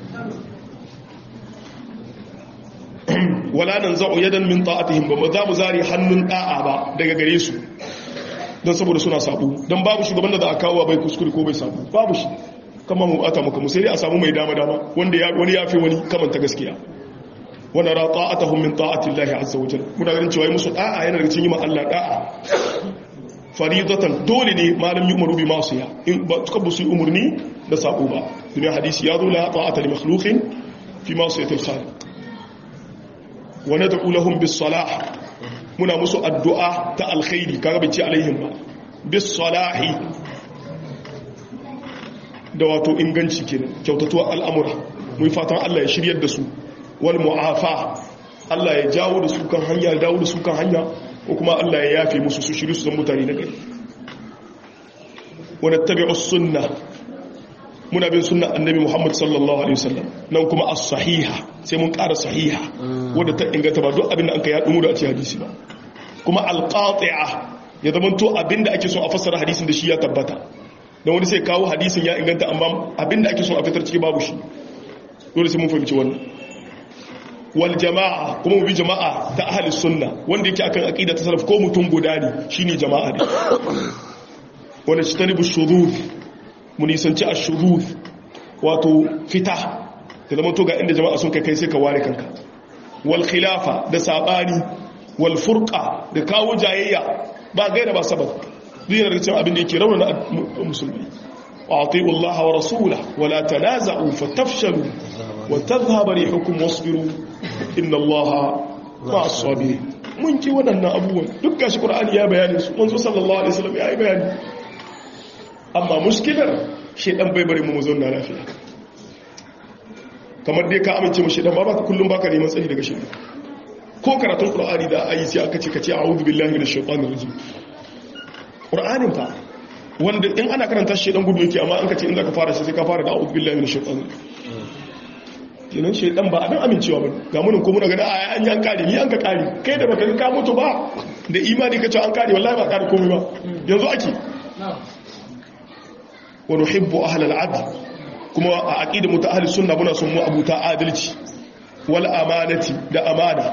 wala nan za'u yadan min ta'atihim ba za mu zari hannun da'a ba daga gare su don saboda suna sabu don babu shugaban da za a kawo bai kuskure ko bai sabu babu shi kama mu bata muka sai dai a samu mai dama dama wanda ya wani yafi wani kamanta gaskiya wanda ra ta'atuhum min ta'ati Allah azza wa jalla muna ganin cewa musu da'a yana daga cikin Allah da'a faridatan dole ne malam yu'maru bi masiya in ba tuka bu su umurni da sako ba dunya hadisi ya zo la ta'ata li makhluqin fi masiyatil khaliq wa nad'u lahum bis salah muna musu addu'a ta alkhairi kaga bai ce alaihim ba bis salahi da wato inganci kenan kyautatuwa al'amura mun fatan Allah ya shiryar da su wal mu'afa Allah ya jawo da su kan hanya ya dawo da su kan hanya ko kuma Allah ya yafe musu su shiru su zan mutane na gari wa nattabi'u sunna muna bin sunna annabi Muhammad sallallahu alaihi wasallam nan kuma as-sahiha sai mun ƙara sahiha wanda ta inganta ba duk abin da anka ya dumu da a ce hadisi ba kuma al-qati'a ya zamanto abin da ake so a fassara hadisin da shi ya tabbata don wani sai kawo hadisin ya inganta amma abinda ake son a fitar ciki babu shi dole sai mun fahimci wannan wal jama'a kuma mu bi jama'a ta ahli sunna wanda yake akan aqida ta salaf ko mutum guda ne shine jama'a ne wanda shi tanibu shudud mu nisanci ash-shudud wato fita da zama to ga inda jama'a sun kai kai sai ka ware kanka wal khilafa da sabani wal furqa da kawo jayayya ba gaira ba sabab duk yana cikin abin da yake raunana musulmi ati'u Allah wa rasula wa la tanaza'u fatafshalu wa tadhhabu rihukum wasbiru inna Allah ma'as sabirin mun ki waɗannan abubuwan duk gashi Qur'ani ya bayani su manzo sallallahu alaihi wasallam ya yi bayani amma muskilar shedan bai bari mu mu zauna lafiya kamar dai ka amince mu shedan ba baka kullum baka neman tsari daga shedan ko karatun Qur'ani da ayi sai aka ce kace a'udhu billahi minash shaitanir rajim ƙur'anin fa wanda in ana karanta shi dan gudu yake amma an ka ce in za ka fara shi sai ka fara da a'udhu billahi minash shaitanir kenan shaitan ba abin amincewa ba ga munin ko muna gani a an yi an kare ni an ka kare kai da baka ka mutu ba da imani ka ce an kare wallahi ba kare komai ba yanzu ake wa nuhibbu ahlal adl kuma a aqida mu ta ahli sunna muna son mu abuta adalci wal amanati da amana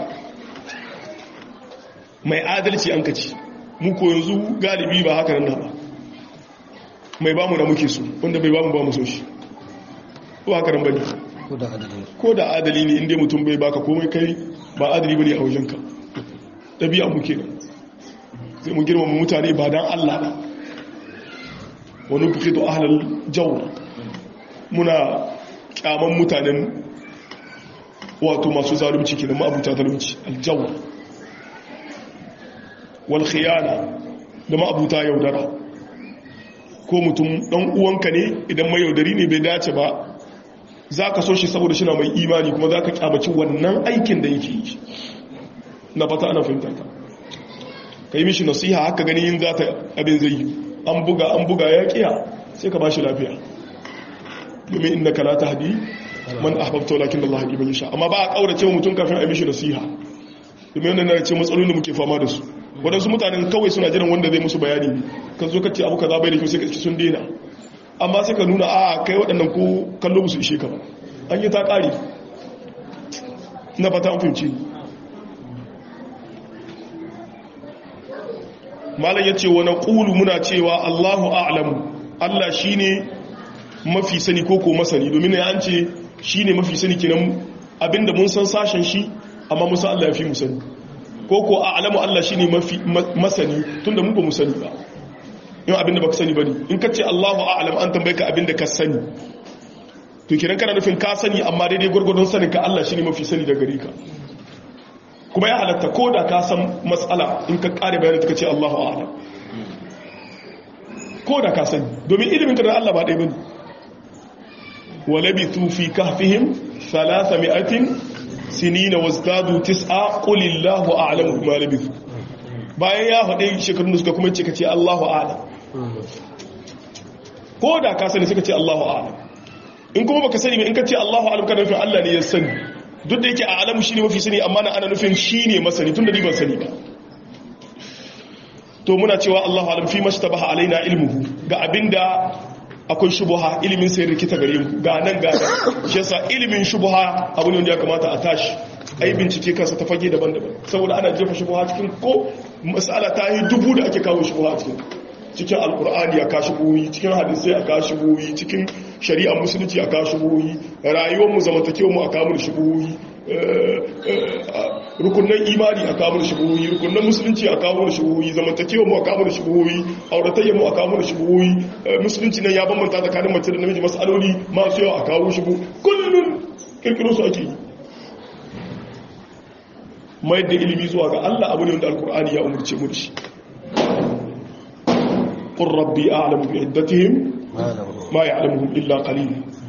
mai adalci an kaci mu ko yanzu galibi ba haka nan ba mai bamu da muke so wanda bai bamu ba mu so shi ko haka nan bane ko da adali ne inda mutum bai baka komai kai ba adali bane a wajenka dabi'a mu kenan sai mu girmama mutane ba dan Allah ba wani bukitu ahlal jawr muna kyaman mutanen wato masu zalunci kenan ma abuta zalunci aljawr wal khiyana da ma'abuta yaudara ko mutum dan uwanka ne idan mai yaudari ne bai dace ba za ka so shi saboda shi na mai imani kuma za ka kyamaci wannan aikin da yake yi na fata ana fahimta ka ka yi mishi nasiha haka gani yin za ta abin zai yi an buga an buga ya kiya sai ka ba shi lafiya domin inda ka la ta hadi man ahbabta walakin Allah hadi man yasha amma ba a kaurace mutum kafin a yi mishi nasiha domin wannan na ce matsalolin da muke fama da su waɗansu mutanen kawai suna jiran wanda zai musu bayani kan zo kacce abu kaza bai da kyau sai ka sun daina amma sai ka nuna a kai waɗannan ko kallo musu ishe ka ba an yi ta ƙari na fata an fahimci malam ya ce wa na ƙulu muna cewa allahu a'lamu allah shi ne mafi sani ko ko masani domin ya an ce shi ne mafi sani kinan abinda mun san sashen shi amma musa allah ya fi mu sani ko ko a'lamu allah shi ne mafi masani tun da mu ba mu sani ba yin abinda ba ka sani ba ne in ka ce allahu a'lam an tambaye ka abinda ka sani to kiran kana nufin ka sani amma daidai gwargwadon sanin ka Allah shine mafi sani da gare ka kuma ya halatta ko da ka san matsala in ka kare bayanin ta ce Allahu a'lam ko da ka sani domin ilimin ka da Allah ba ɗaya bane walabithu fi kahfihim 300 sinina wazdadu tis'a qul illahu a'lamu bima labithu bayan ya faɗe shekarun da suka kuma ce ka ce Allahu a'lam ko da ka sani suka ce Allahu a'lam in kuma baka sani ba in ka ce Allahu alam kana nufin Allah ne ya sani duk da yake a alamu shine mafi sani amma na ana nufin shine masani tunda ni ban sani ba to muna cewa Allahu alam fi mashtabaha alaina ilmuhu ga abinda akwai shubuha ilimin sai rikita gare mu ga nan ga nan shi yasa ilimin shubuha abu ne wanda ya kamata a tashi ai bincike kansa ta fage daban-daban saboda ana jefa shubuha cikin ko mas'ala ta yi dubu da ake kawo shubuha cikin cikin alkur'ani a kashi buyi cikin hadisai a kashi buyi cikin shari'a musulunci a kashi buyi rayuwarmu zamantakewarmu a kamar shi buyi rukunan imani a kamar shi buyi rukunan musulunci a kamar shi buyi zamantakewarmu a kamar shi buyi auratayyarmu a kamar shi buyi musulunci nan ya bambanta tsakanin mace da namiji masaloli masu yawa a kawo shi buyi kullum kirkiro su ake yi mai da ilimi zuwa ga Allah abu ne wanda alkur'ani ya umarce mu da shi قل ربي أعلم بعدتهم ما يعلمهم إلا قليل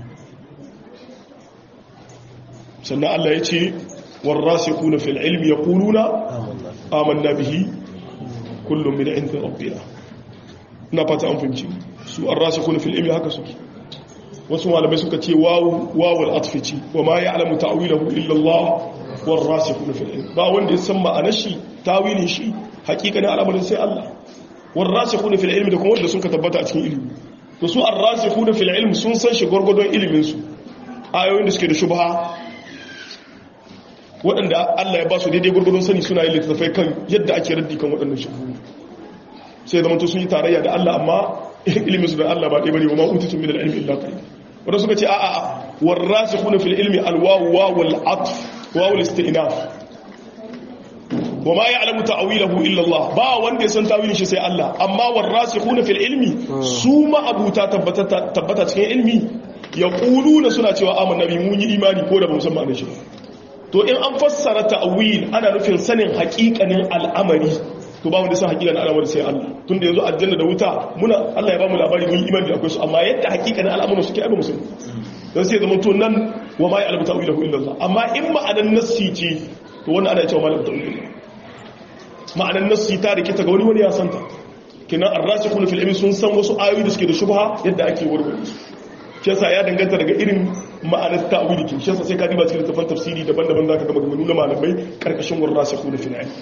سنة الله يتي والراسخون في العلم يقولون آمنا به كل من عند ربنا نبات أنفنجي سوء الراسخون في العلم هكذا سوء wasu malamai suka ce wawul atfici wa ma ya alamu ta'wilahu illa Allah war rasikhun fil ilm ba wanda ya san ma'anar shi tawilin shi hakikanin al'amarin sai Allah والراسخون في العلم da kuma wanda sun ka tabbata a cikin ilimi to su ar-rasikhuna fil ilm sun san shi gurgurdon ilimin su ayoyin da suke da shubha waɗanda Allah ya ba su daidai gurgurdon sani suna yin littattafai kan yadda ake raddi kan waɗannan shubhu sai zama to sun yi tarayya da Allah amma ilimin su da Allah ba ɗaya bane wa ma utitum min al-ilmi illa qalil wanda suka ce a'a war-rasikhuna fil ilmi al-wawu wawul atf wawul istinaf wa ma ya'lamu ta'wilahu illa Allah ba wanda ya san tawilin shi sai Allah amma warasikhuna fil ilmi su ma abuta tabbata tabbata cikin ilmi yaquluna suna cewa amanna bi mun yi imani ko da ba mu san ma'anar shi to in an fassara ta'wil ana nufin sanin haƙiƙanin al'amari to ba wanda san haƙiƙanin al'amari sai Allah tunda yanzu aljanna da wuta muna Allah ya ba mu labari mun yi imani da akwai su amma yadda haƙiƙanin al'amarin suke ai ba mu san dan sai zaman to nan wa ma ya'lamu ta'wilahu illa Allah amma in ma'anar nassi ce to wannan ana cewa malamin ta'wil ma'anar nassi ta rikita ga wani wani ya santa kinan arrasikuna fil ilmi sun san wasu ayoyi da suke da shubha yadda ake warware su shi yasa ya danganta daga irin ma'anar ta'wili kin shi yasa sai ka diba cikin tafan tafsiri daban-daban zaka ga maganganu na malamai karkashin warrasikuna fil ilmi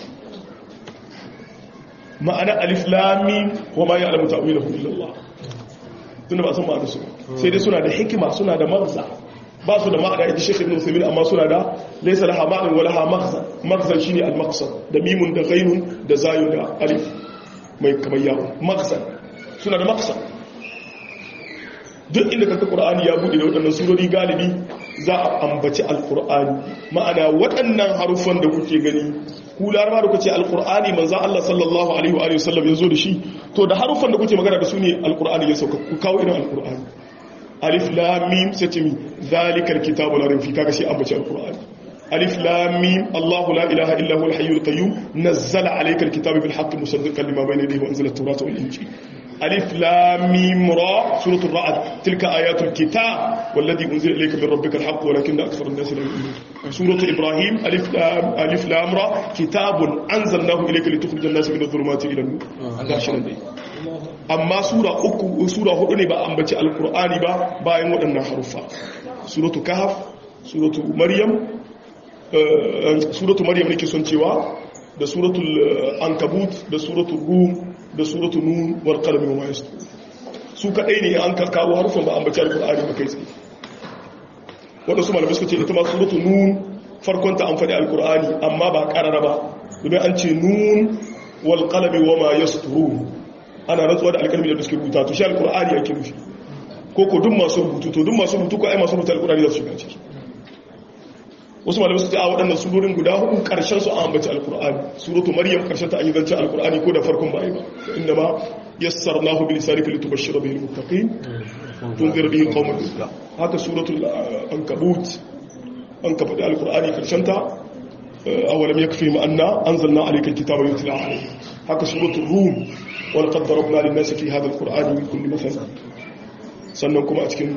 ma'ana alif lam mim wa ma ya'lamu ta'wilahu illa Allah tunda ba san ma'anar su sai dai suna da hikima suna da magza ba su da ma'ana ita shekhi ibn usaimin amma suna da laisa laha ma'anin wa laha maghzan maghzan shine al-maqsad da mimun da ghainun da zayun da alif mai kamar yawo maghzan suna da maqsad duk inda kanka qur'ani ya bude da waɗannan surori galibi za a ambaci al-qur'ani ma'ana waɗannan harufan da kuke gani ku laraba da kuke al-qur'ani manzo Allah sallallahu alaihi wa alihi wasallam ya zo da shi to da harufan da kuke magana da su ne al-qur'ani ya sauka ku kawo irin al-qur'ani alif lam mim sai ce mi zalikal kitabu la rayba fi kaga shi ambaci alqur'ani alif lam mim allah la ilaha illa huwa alhayyul qayyum nazzala alayka alkitaba bil haqqi musaddiqan lima bayna yadayhi wa anzala at-taurata wal injil alif lam mim ra suratul ra'd tilka ayatul kitab والذي انزل اليك من ربك الحق ولكن اكثر الناس لا يؤمنون سوره ابراهيم الف لام الف لام را كتاب انزلناه اليك لتخرج الناس من الظلمات الى النور غاشنا dai amma sura uku sura hudu ne ba ambaci alkur'ani ba bayan waɗannan haruffa suratu kahf suratu maryam suratu maryam nake son cewa da suratul ankabut da suratul rum da suratul nun wal qalami wa ma yastur su kadai ne an kawo harufan ba ambaci alkur'ani ba kai tsaye wanda su malamai suka ce ita ma suratul nun farkon ta an faɗi alkur'ani amma ba ƙarara ba domin an ce nun wal qalami wama yasturun ana rantsuwa da alkalmi da suke rubuta to shi alkur'ani ake nufi ko ko duk masu rubutu to duk masu rubutu ko ai masu rubuta alkur'ani za su shiga ciki wasu malamai su ce a waɗannan surorin guda hudu ƙarshen su an ambaci alkur'ani suratu maryam ƙarshen ta an yi zancen alkur'ani ko da farkon ba ai ba inda ma yassarnahu bi lisanika litubashshira bihi almuttaqin tunzir bihi qauman haka suratul ankabut an ka faɗi alkur'ani ƙarshen ta awalam yakfi ma anna anzalna alayka alkitaba yutla alayhi haka suratul rum wal qad darabna lin nasi fi hadha alqur'ani min kulli mathal sannan kuma a cikin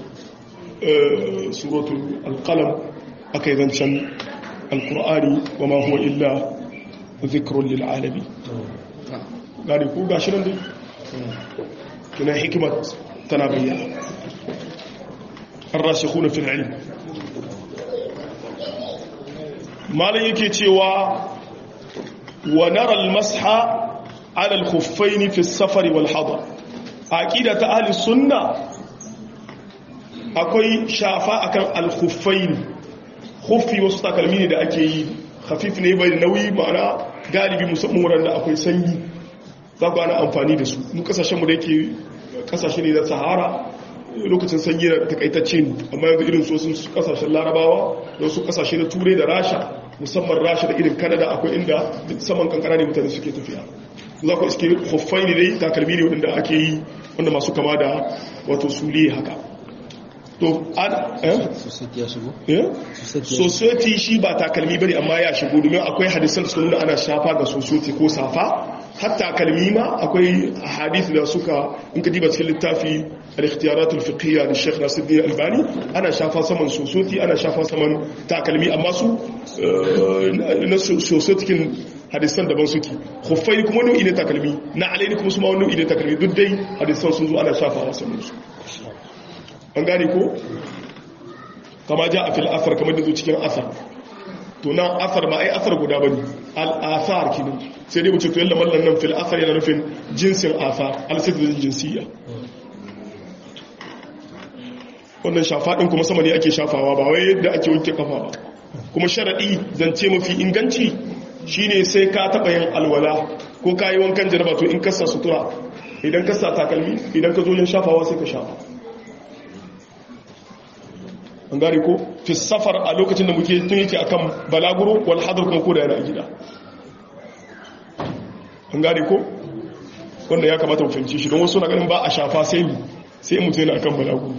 suratul alqalam aka yi zancen alkur'ani wa ma huwa illa zikirun lil'alabi gani ku gashi nan dai tunan hikimat tana bayyana an rashi kuna fil ilm malin yake cewa wa nara almasha ala alkhuffaini fi safari wal hadar aqida ta ahli sunna akwai shafa akan alkhuffaini khuffi wasu takalmi ne da ake yi khafif ne bai nauyi ma'ana galibi musamman wurin da akwai sanyi za ku ana amfani da su mu kasashen mu da yake kasashe ne da sahara lokacin sanyi da takaitacce ne amma yanzu irin sosin kasashen larabawa da wasu kasashe na turai da rasha musamman rasha da irin kanada akwai inda saman kankara ne mutane suke tafiya za ku iske huffai ne dai takalmi ne wanda ake yi wanda masu kama da wato sule haka to an eh society shi ba takalmi bane amma ya shigo domin akwai hadisan suka nuna ana shafa ga society ko safa har takalmi ma akwai hadisi da suka in ka diba cikin littafi al-ikhtiyaratul fiqhiyya da Sheikh Nasiruddin Albani ana shafa saman society ana shafa saman takalmi amma su na society hadisan daban suke khuffai kuma nau'i ne takalmi na alaini kuma su ma nau'i ne takalmi duk dai hadisan sun zo ana shafawa saman su an gane ko kama ja a fil asar kamar da zo cikin asar to nan asar ba ai asar guda bane al asar kinan sai dai mutum to yalla mallan nan fil asar yana nufin jinsin asar al sidrin jinsiyya wannan shafa din kuma sama ne ake shafawa ba wai yadda ake wanke kafa ba kuma sharadi zance mafi inganci shine sai ka taba yin alwala ko kayi wankan jaraba to in kasa sutura idan kasa takalmi idan ka zo yin shafawa sai ka shafa an gari ko fi safar a lokacin da muke tun yake akan balaguro wal hadar kuma koda yana a gida an gari ko wanda ya kamata mu fahimci shi don wasu na ganin ba a shafa sai mu sai mutum yana akan balaguro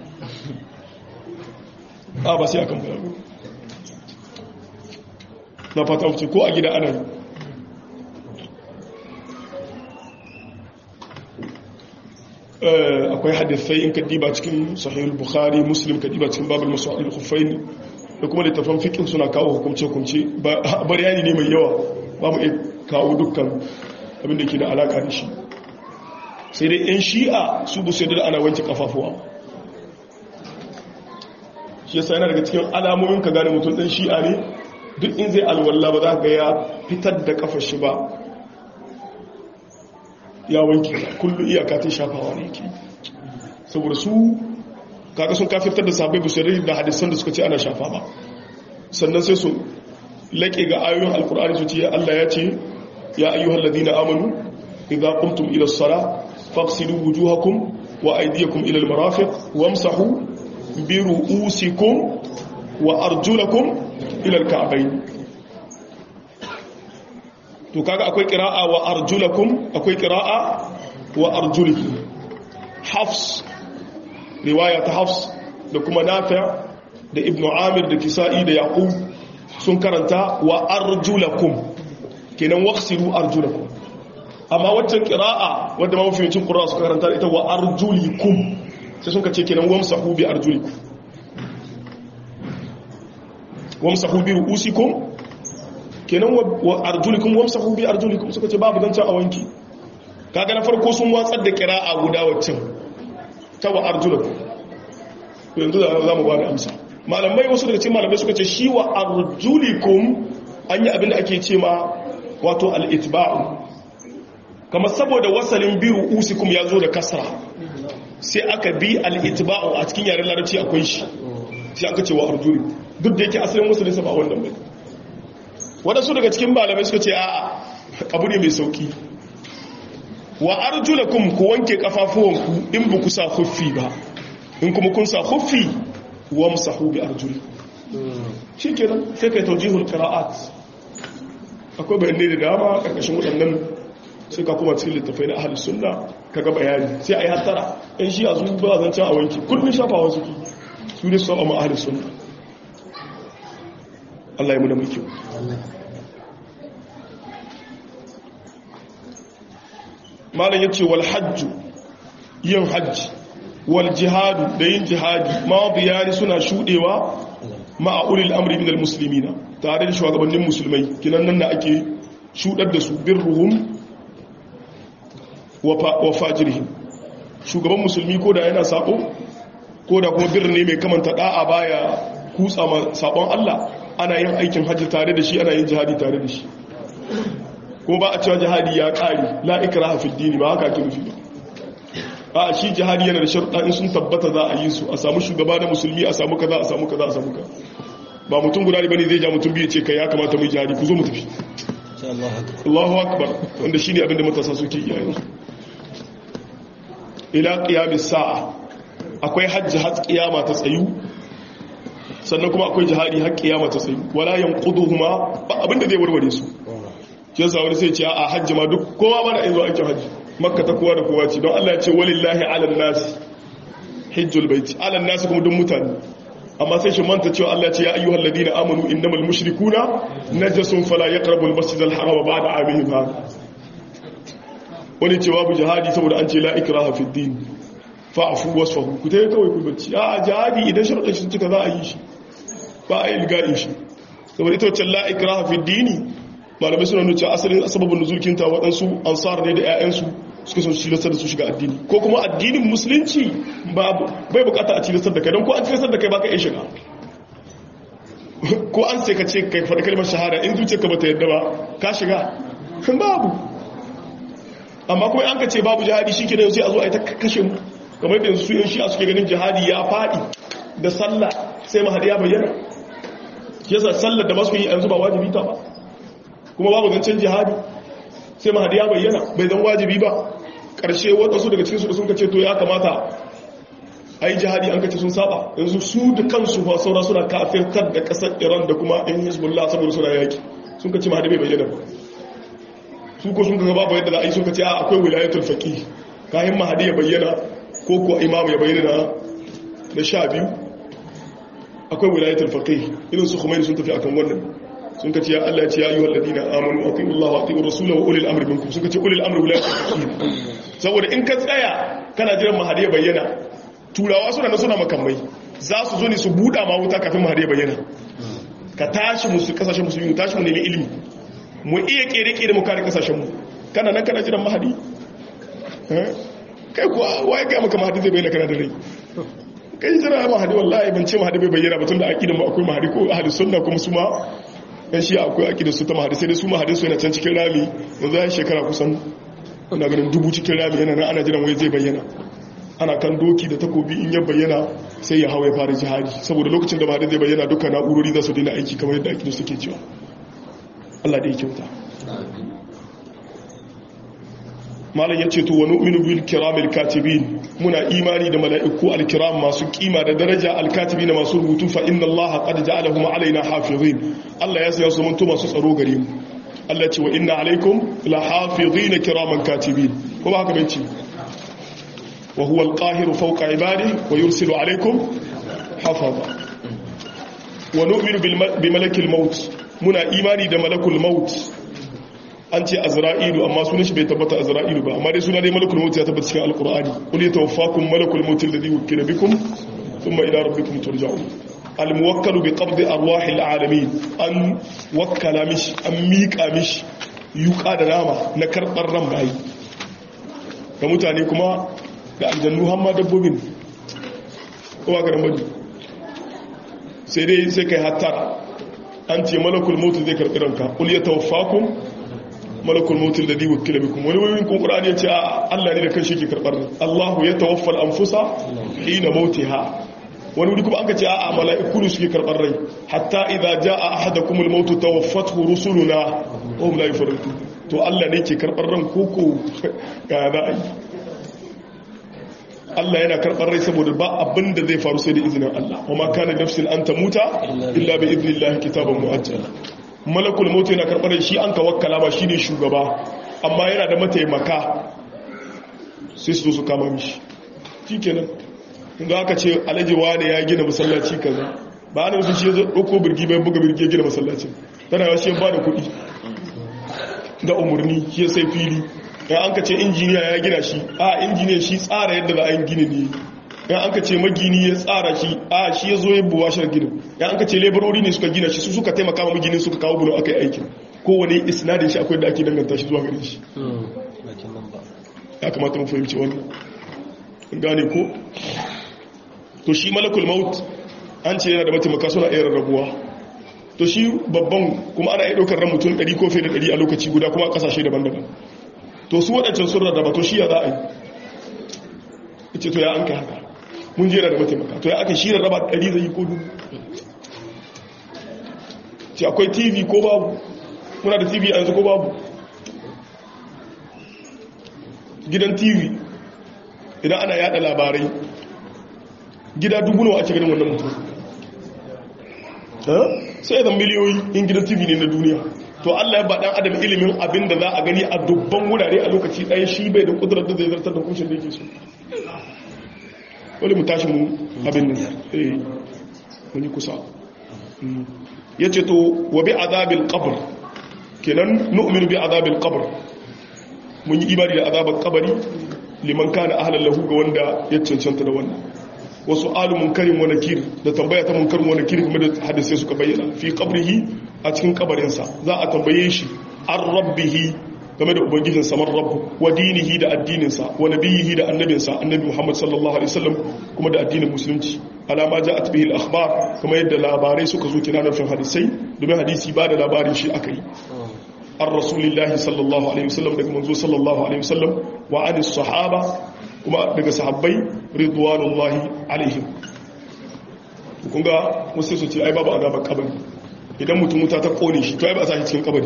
a ba sai akan balaguro na fata wuce ko a gida ana yi akwai hadisai in ka diba cikin sahihul bukhari muslim ka diba cikin babul masu'il khuffain da kuma littafan fiqh suna kawo hukunce hukunce bayani ne mai yawa ba mu iya kawo dukkan abin da ke da alaka da shi sai dai yan shi'a su bu sai da ana wanke kafafuwa shi yasa yana daga cikin alamomin ka gane mutum dan shi'a ne duk in zai alwala ba za ka ga ya fitar da kafar shi ba ya wanke kullu iyaka ta shafawa ne ke saboda su kaga sun kafirtar da sabai busirai da hadisan da suka ce ana shafa ba sannan sai su laƙe ga ayoyin alkur'ani su ce Allah ya ce ya ayyuhal ladina amanu idza qumtum ila as-sala faghsilu wujuhakum wa aydiyakum ila al-marafiq wamsahu bi ru'usikum wa arjulakum ila al-ka'bayn to kaga akwai qira'a wa arjulakum akwai qira'a wa arjulikum hafs riwaya ta hafs da kuma nafi' da ibnu amir da kisa'i da yaqub sun karanta wa arjulakum kenan waqsiru arjulakum amma waccan qira'a wanda mafiyancin qur'a suka karanta ita wa arjulikum sai sun kace kenan wamsahu bi arjulikum wamsahu bi ru'usikum kenan wa arjulikum wamsahu bi arjulikum suka ce babu dan can a wanki kaga na farko sun watsar da qira'a guda waccan ta wa arjulakum yanzu da za mu ba da amsa malamai wasu daga cikin malamai suka ce shi wa arjulikum an yi abin da ake ce ma wato al'itba'u kama saboda wasalin biyu usikum ya zo da kasra sai aka bi al'itba'u a cikin yaren larabci akwai shi sai aka ce wa arjulikum duk da yake asalin musulunsa ba wannan bai waɗansu daga cikin malamai suka ce a'a abu ne mai sauki wa arjulakum ku wanke kafafuwanku in ba ku sa huffi ba in kuma kun sa huffi wa musahu bi arjuli shi kenan sai kai taujihul qira'at akwai bayanai da dama karkashin waɗannan sai ka kuma cikin littafai na ahlus sunna kaga bayani sai ayi hattara in shi a zuwa ba zan a wanki kullun shafawa suke su ne su amma ahlus sunna Allah ya mu da mai kyau malam yace wal hajju yin hajji wal jihadu da yin jihadi ma biyani suna shudewa ma ulil amri minal muslimina tare da shugabannin musulmai kinan nan da ake shudar da su birruhum wa fajirihim shugaban musulmi ko da yana sako ko da kuma birni mai kamanta da'a baya kutsa ma sabon Allah ana yin aikin hajji tare da shi ana yin jihadi tare da shi ko ba a cewa jihadi ya ƙari la'ikira a fiddini ba haka ake nufi ba a shi jihadi yana da sharuɗa in sun tabbata za a yi su a samu shugaba da musulmi a samu kaza a samu kaza a samu ka ba mutum guda ne bane zai ja mutum biyu ce kai ya kamata mu jihadi ku zo mu tafi Allahu akbar wanda shine abin da matasa suke yi yanzu ila qiyamis sa'a akwai hajji har kiyama ta tsayu sannan kuma akwai jihadi har kiyama ta tsayu wala yanquduhuma ba abin da zai warware su shi yasa wani sai ce a hajji ma duk kowa mana in zo aikin hajji makka ta kowa da kowa ce don Allah ya ce walillahi ala nasi hajjul baiti ala nasi kuma duk mutane amma sai shi manta cewa Allah ya ce ya ayyuhal ladina amanu innamal mushrikuna najasun fala yaqrabu al masjidal haram ba'da amihim hada wani ce babu jihadi saboda an ce la ikraha fid din fa'fu wasfahu ku tayi kawai ku bacci a jihadi idan sharuɗin shi cika za a yi shi ba a yi ilga'in shi saboda ita wacce la ikraha fid dini malamai suna nuna cewa asalin sababin nuzulkinta waɗansu ansar ne da 'ya'yansu suka sun tilastar da su shiga addini ko kuma addinin musulunci bai bukata a tilastar da kai don ko an tilastar da kai baka iya shiga ko an sai ka ce kai faɗi kalmar shahada in zuciya ka bata yadda ba ka shiga babu amma kuma an ka ce babu jihadi shi ke da sai a zo a yi ta kashe mu kamar da yanzu su yin shi'a suke ganin jihadi ya faɗi da sallah sai mahadi ya bayyana yasa sallar da masu yi yanzu ba wajibi ta ba kuma babu zancen jihadi sai mahadi ya bayyana bai zan wajibi ba ƙarshe waɗansu daga cikinsu da sun kace to ya kamata a yi jihadi an kace sun saba yanzu su da kansu ba saura suna kafirtar da ƙasar iran da kuma yan hezbollah saboda suna yaki sun kace mahadi bai bayyana ba su ko sun kaga babu yadda za a yi sun kace a akwai wilayatul faqih kayan mahadi ya bayyana ko ko imam ya bayyana na sha biyu akwai wilayatul faqih irin su Khomeini sun tafi akan wannan sun kace ya Allah ya ce ya ayyuhal ladina amanu atiiu Allah wa atiiu rasulahu wa ulil amri minkum suka ce ulil amri wilayatul faqih saboda in ka tsaya kana jiran mahadi ya bayyana turawa suna na suna makamai za su zo ne su buɗa ma wuta kafin mahadi ya bayyana ka tashi musu kasashen musulmi mu tashi mu nemi ilimi mu iya kere-kere mu kare kasashen mu kana nan kana jiran mahadi kai kuwa waye ga maka mahadi zai bayyana kana da rai kai jira mahadi wallahi ban ce mahadi bai bayyana ba tunda aqidan mu akwai mahadi ko ahli sunna kuma su ma dan shi akwai aqidar su ta mahadi sai dai su mahadin su yana can cikin rami yanzu ya shekara kusan ina ganin dubu cikin rami yana nan ana jiran wai zai bayyana ana kan doki da takobi in ya bayyana sai ya hawa ya fara jihadi saboda lokacin da mahadi zai bayyana duka na'urori za su daina aiki kamar yadda aqidar suke cewa Allah da ya kyauta malam ya ce to wa nu'minu bil kiramil katibin muna imani da mala'iku al-kiram masu kima da daraja al-katibin masu rubutu fa inna allaha qad ja'alahum alaina hafizin Allah ya sanya su mun masu tsaro gare mu Allah ce wa inna alaikum la hafizin kiraman katibin kuma haka bai ce wa huwa al-qahiru fawqa ibadihi wa yursilu alaikum hafaza wa nu'minu bi malakil maut muna imani da malakul maut an ce azra'ilu amma sunan shi bai tabbata azra'ilu ba amma dai suna dai malakul maut ya tabbata cikin alqur'ani qul yatawaffakum malakul maut alladhi wukila bikum thumma ila rabbikum turja'un almuwakkalu bi qabdi arwahil alamin an wakkala mish an miƙa mish yuka da nama na karɓar ran bayi da mutane kuma da aljannu hamma dabbobin kowa ga ramadi sai dai sai kai hattara an ce malakul maut zai karɓi ranka qul yatawaffakum malakul mautul ladhi wukila bikum wani wani kun qur'ani yace Allah ne da kanshi ke karbar Allahu ya tawaffal anfusa hina mautiha wani wuri kuma an ka ce a'a mala'iku ne suke karɓar rai hatta idza jaa ahadakumul maut tawaffathu rusuluna wa hum la yufarritu to Allah ne ke karɓar ran koko ga za a yi Allah yana karɓar rai saboda ba abin da zai faru sai da izinin Allah wa ma kana nafsin an tamuta illa bi idnillahi kitaban muajjala malakul maut yana karɓar rai shi an ka wakkala ba shine shugaba amma yana da mataimaka sai su zo su kama mishi shikenan inda aka ce alhaji wane ya gina masallaci kaza ba ana wasu shi ya ɗauko birgi bai buga birgi ya gina masallaci tana yawa shi ya ba da kuɗi da umarni shi ya sai fili ya an ka ce injiniya ya gina shi a injiniya shi tsara yadda za a yi gini ne ya an ka ce magini ya tsara shi a shi ya zo ya buwa shi ginin ya an ka ce laborori ne suka gina shi su suka taimaka ma maginin suka kawo bulo aka yi aikin kowane isnadin shi akwai da ake danganta shi zuwa gare shi ya kamata mu fahimci wannan gane ko to shi malakul maut an ce yana da mataimaka suna iya rarrabuwa to shi babban kuma ana iya ɗaukar ran mutum 100 ko fiye da 100 a lokaci guda kuma a ƙasashe daban-daban to su waɗancan sun rarraba to shi ya za a yi ce to ya an kai haka mun jera da mataimaka to ya aka shi rarraba 100 zai yi ko dubu ce akwai tv ko babu muna da tv a yanzu ko babu gidan tv idan ana yada labarai gida dubu nawa ake ganin wannan mutum sai zan miliyoyi in gidan tv ne na duniya to allah ya baɗan adam ilimin abin da za a gani a dubban wurare a lokaci ɗaya shi bai da ƙudurar da zai zartar da kushin da yake so wani mu tashi mu abin nan eh mun yi kusa ya ce to wa bi azabil qabr kenan nu'minu bi azabil qabr mun yi ibadi da azabar kabari liman kana ahlan lahu ga wanda ya cancanta da wannan wasu alu munkarin wa nakir da tambaya ta munkarin wa nakir kuma da hadisi suka bayyana fi qabrihi a cikin kabarinsa za a tambaye shi an rabbihi game da ubangijin samar rabbu wa dinihi da addininsa wa nabiyihi da annabinsa annabi muhammad sallallahu alaihi wasallam kuma da addinin musulunci alama ja'at bihi al-akhbar kuma yadda labarai suka zo kina nufin hadisai domin hadisi ba da labarin shi akai an rasulillahi sallallahu alaihi wasallam daga manzo sallallahu alaihi wasallam wa anis sahaba kuma daga sahabbai ridwanullahi alaihim kun ga wasu su ce ai babu azabar kabari idan mutum wuta ta kone shi to ai ba a sa shi cikin kabari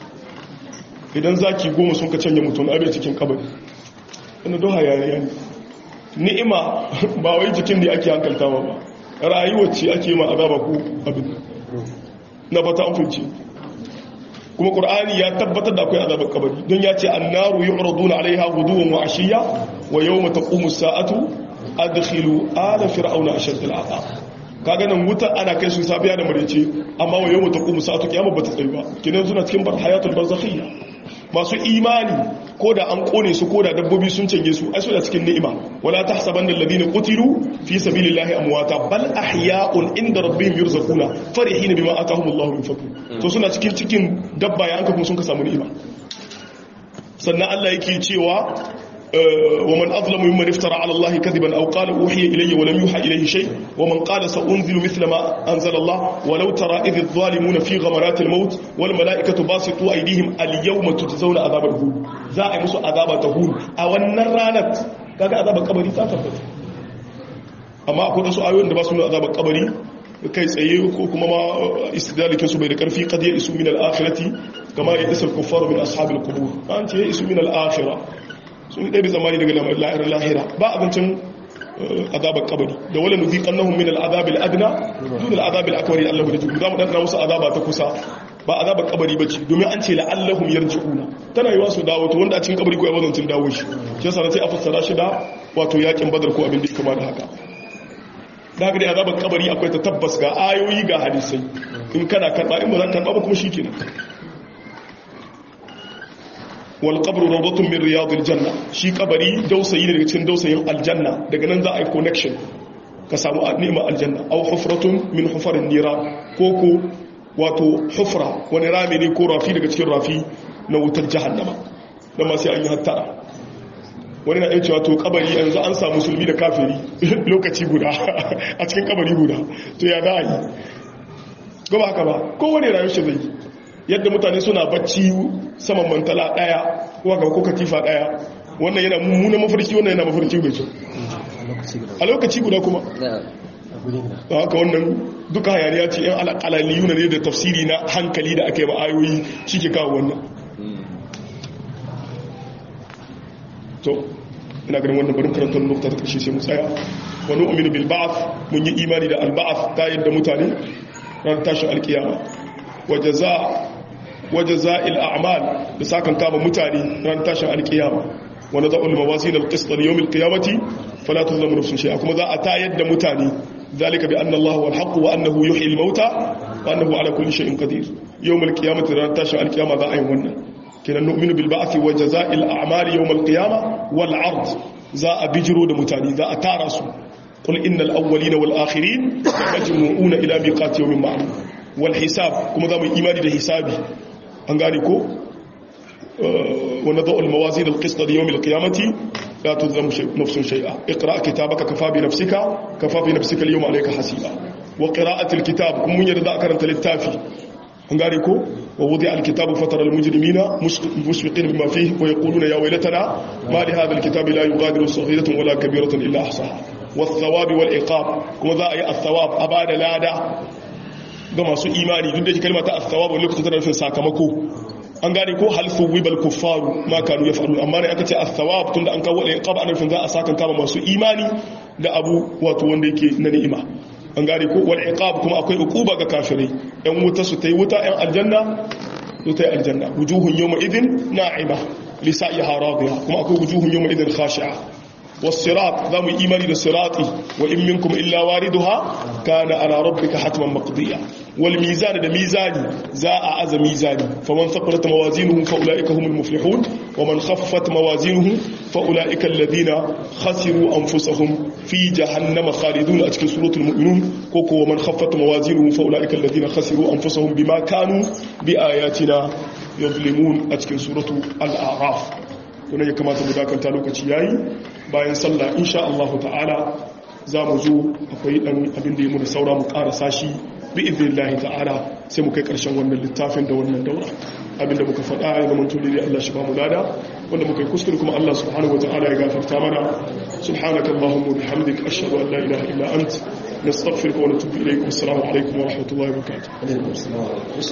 idan zaki goma sun ka canja mutum abin cikin kabari ina don hayaniya ne ni'ima ba wai jikin da ake hankaltawa ba rayuwar ce ake ma azaba ko abin na fata an funce kuma qur'ani ya tabbatar da akwai azabar kabari don ya ce annaru yu'raduna alaiha ghuduwan wa ashiya wa yawma taqumu as-sa'atu adkhilu ala fir'auna ashad al-'adab kaga nan wuta ana kai su safiya da marece amma wa yawma taqumu as-sa'atu kiyama bata tsayi ba kinan suna cikin bar hayatul barzakhiyya masu imani ko da an kone su ko da dabbobi sun canje su ai suna cikin ni'ima wala tahsabanna alladhina qutilu fi sabilillahi amwata bal ahya'un inda rabbihim yurzaquna farihin bima atahumullahu min fadli to suna cikin cikin dabba ya an kuma sun ka samu ni'ima sannan Allah yake cewa ومن أظلم ممن افترى على الله كذبا أو قال أوحي إلي ولم يوحى إليه شيء ومن قال سأنزل مثل ما أنزل الله ولو ترى إذ الظالمون في غمرات الموت والملائكة باسطوا أيديهم اليوم تجزون عذاب الهون ذا مسو عذاب تهون أو النرانت كذا عذاب القبر تثبت أما أقول سؤال وين دباسوا عذاب القبر kai tsaye ko kuma ma istidalikin su bai da karfi qad ya isu min al-akhirati kama ya isa al-kuffar min ashabil qubur an ce ya isu min al-akhirah sun ɗabi zamani daga lahirar lahira ba abincin azabar kabari da wala nuzi kannahun min al'azabil adna duk al'azabil akwari allahu da jiru za mu ɗanɗana musu azaba ta kusa ba azabar kabari ba ce domin an ce la'allahum yarji'una tana yi wasu dawo to wanda a cikin kabari ko ya wazancin dawo shi shi yasa sai a fassara shi da wato yakin badar ko abin da ya kama da haka da haka dai azabar kabari akwai ta tabbas ga ayoyi ga hadisai in kana karɓa in ba za ka karɓa ba kuma shi kenan wal qabru rawdatun min riyadil janna shi kabari dausayi ne daga cikin dausayin aljanna daga nan za a yi connection ka samu ni'ima aljanna aw hufratun min hufarin nira ko ko wato hufra wani rami ne ko rafi daga cikin rafi na wutar jahannama dan ma sai an yi hattara wani na cewa to kabari yanzu an samu musulmi da kafiri lokaci guda a cikin kabari guda to ya za a yi gaba haka ba kowane rayuwar shi zai yadda mutane suna bacci saman mantala daya ko ko katifa daya wannan yana mummuna mafarki wannan yana mafarki mai kyau a lokaci guda kuma haka wannan duka hayaniya ce yan alaƙalaliyu ne da tafsiri na hankali da aka yi ma'ayoyi shi ke kawo wannan to ina ganin wannan barin karantar nukta ta ƙarshe sai mu tsaya wani uminu bil ba'ath mun yi imani da alba'ath ta yadda mutane ran tashin alkiyama wajaza wajaza il a'mal da sakan kama mutane ran tashin alkiyama wa nada'u al mawazin al qist li yawm al qiyamati fala tuzlamu nafsun shay'a kuma za a tayar da mutane zalika bi anna Allah wal haqq wa annahu yuhyi al mauta wa annahu ala kulli shay'in qadir yawm al qiyamati ran tashin alkiyama za a yi wannan kenan nu'minu bil ba'thi wa jaza'il a'mal yawm al qiyamah wal 'ard za a bijiro da mutane za a tara su qul innal awwalina wal akhirin majmu'una ila miqati yawmin ma'lum wal hisab kuma za mu imani da hisabi an gane ko wa nadau al mawazin al qist li yawm al qiyamati la tuzlamu nafsun shay'a iqra kitabaka kafa bi nafsika kafa bi nafsika al yawma alayka hasiba wa qira'ati al kitab kun mun yarda karanta littafi an gane ko wa wudi alkitabu fatara almujrimina mushfiqin bima fihi wa yaquluna ya waylatana ma li hadha alkitabi la yughadiru saghiratan wala kabiratan illa ahsaha wath-thawabi wal-iqab kuma za a yi ath-thawab abada lada ga masu imani duk da shi kalmar ta ath-thawab wani lokacin tana nufin sakamako an gane ko hal thuwibal kuffaru ma kanu yaf'alun amma ne aka ce ath-thawab tunda an kawo al-iqab ana nufin za a sakan kama masu imani da abu wato wanda yake na ni'ima an gane ko wal iqab kuma akwai uquba ga kafirai yan wuta su tayi wuta yan aljanna su tayi aljanna wujuhun yawma idin na'ima li sa'iha radiya kuma akwai wujuhun yawma idin khashi'a was-sirat zamu imani da sirati wa in minkum illa wariduha kana ala rabbika hatman maqdiya wal mizan da mizani za a aza mizani faman thaqqalat mawazinuhu fa ulaika humul muflihun wa man khaffat mawazinuhu fa ulaika alladhina khasiru anfusahum fi jahannama khalidun a cikin suratul mu'minun ko ko man khaffat mawazinuhu fa ulaika alladhina khasiru anfusahum bima kanu bi ayatina yuzlimun a cikin suratul al-a'raf kuma ya kamata mu dakanta lokaci yayi bayan sallah insha Allah ta'ala za mu zo akwai dan abin da ya mu da saura mu karasa shi bi idnillahi ta'ala sai mu kai karshen wannan littafin da wannan daura abinda muka faɗa ya zama tuli da Allah shi ba mu lada wanda muka yi kuskure kuma Allah subhanahu wa ta'ala ya gafarta mana subhanaka allahumma wa bihamdika ashhadu an la ilaha illa ant nastaghfiruka wa natubu ilayk assalamu alaikum wa rahmatullahi wa barakatuh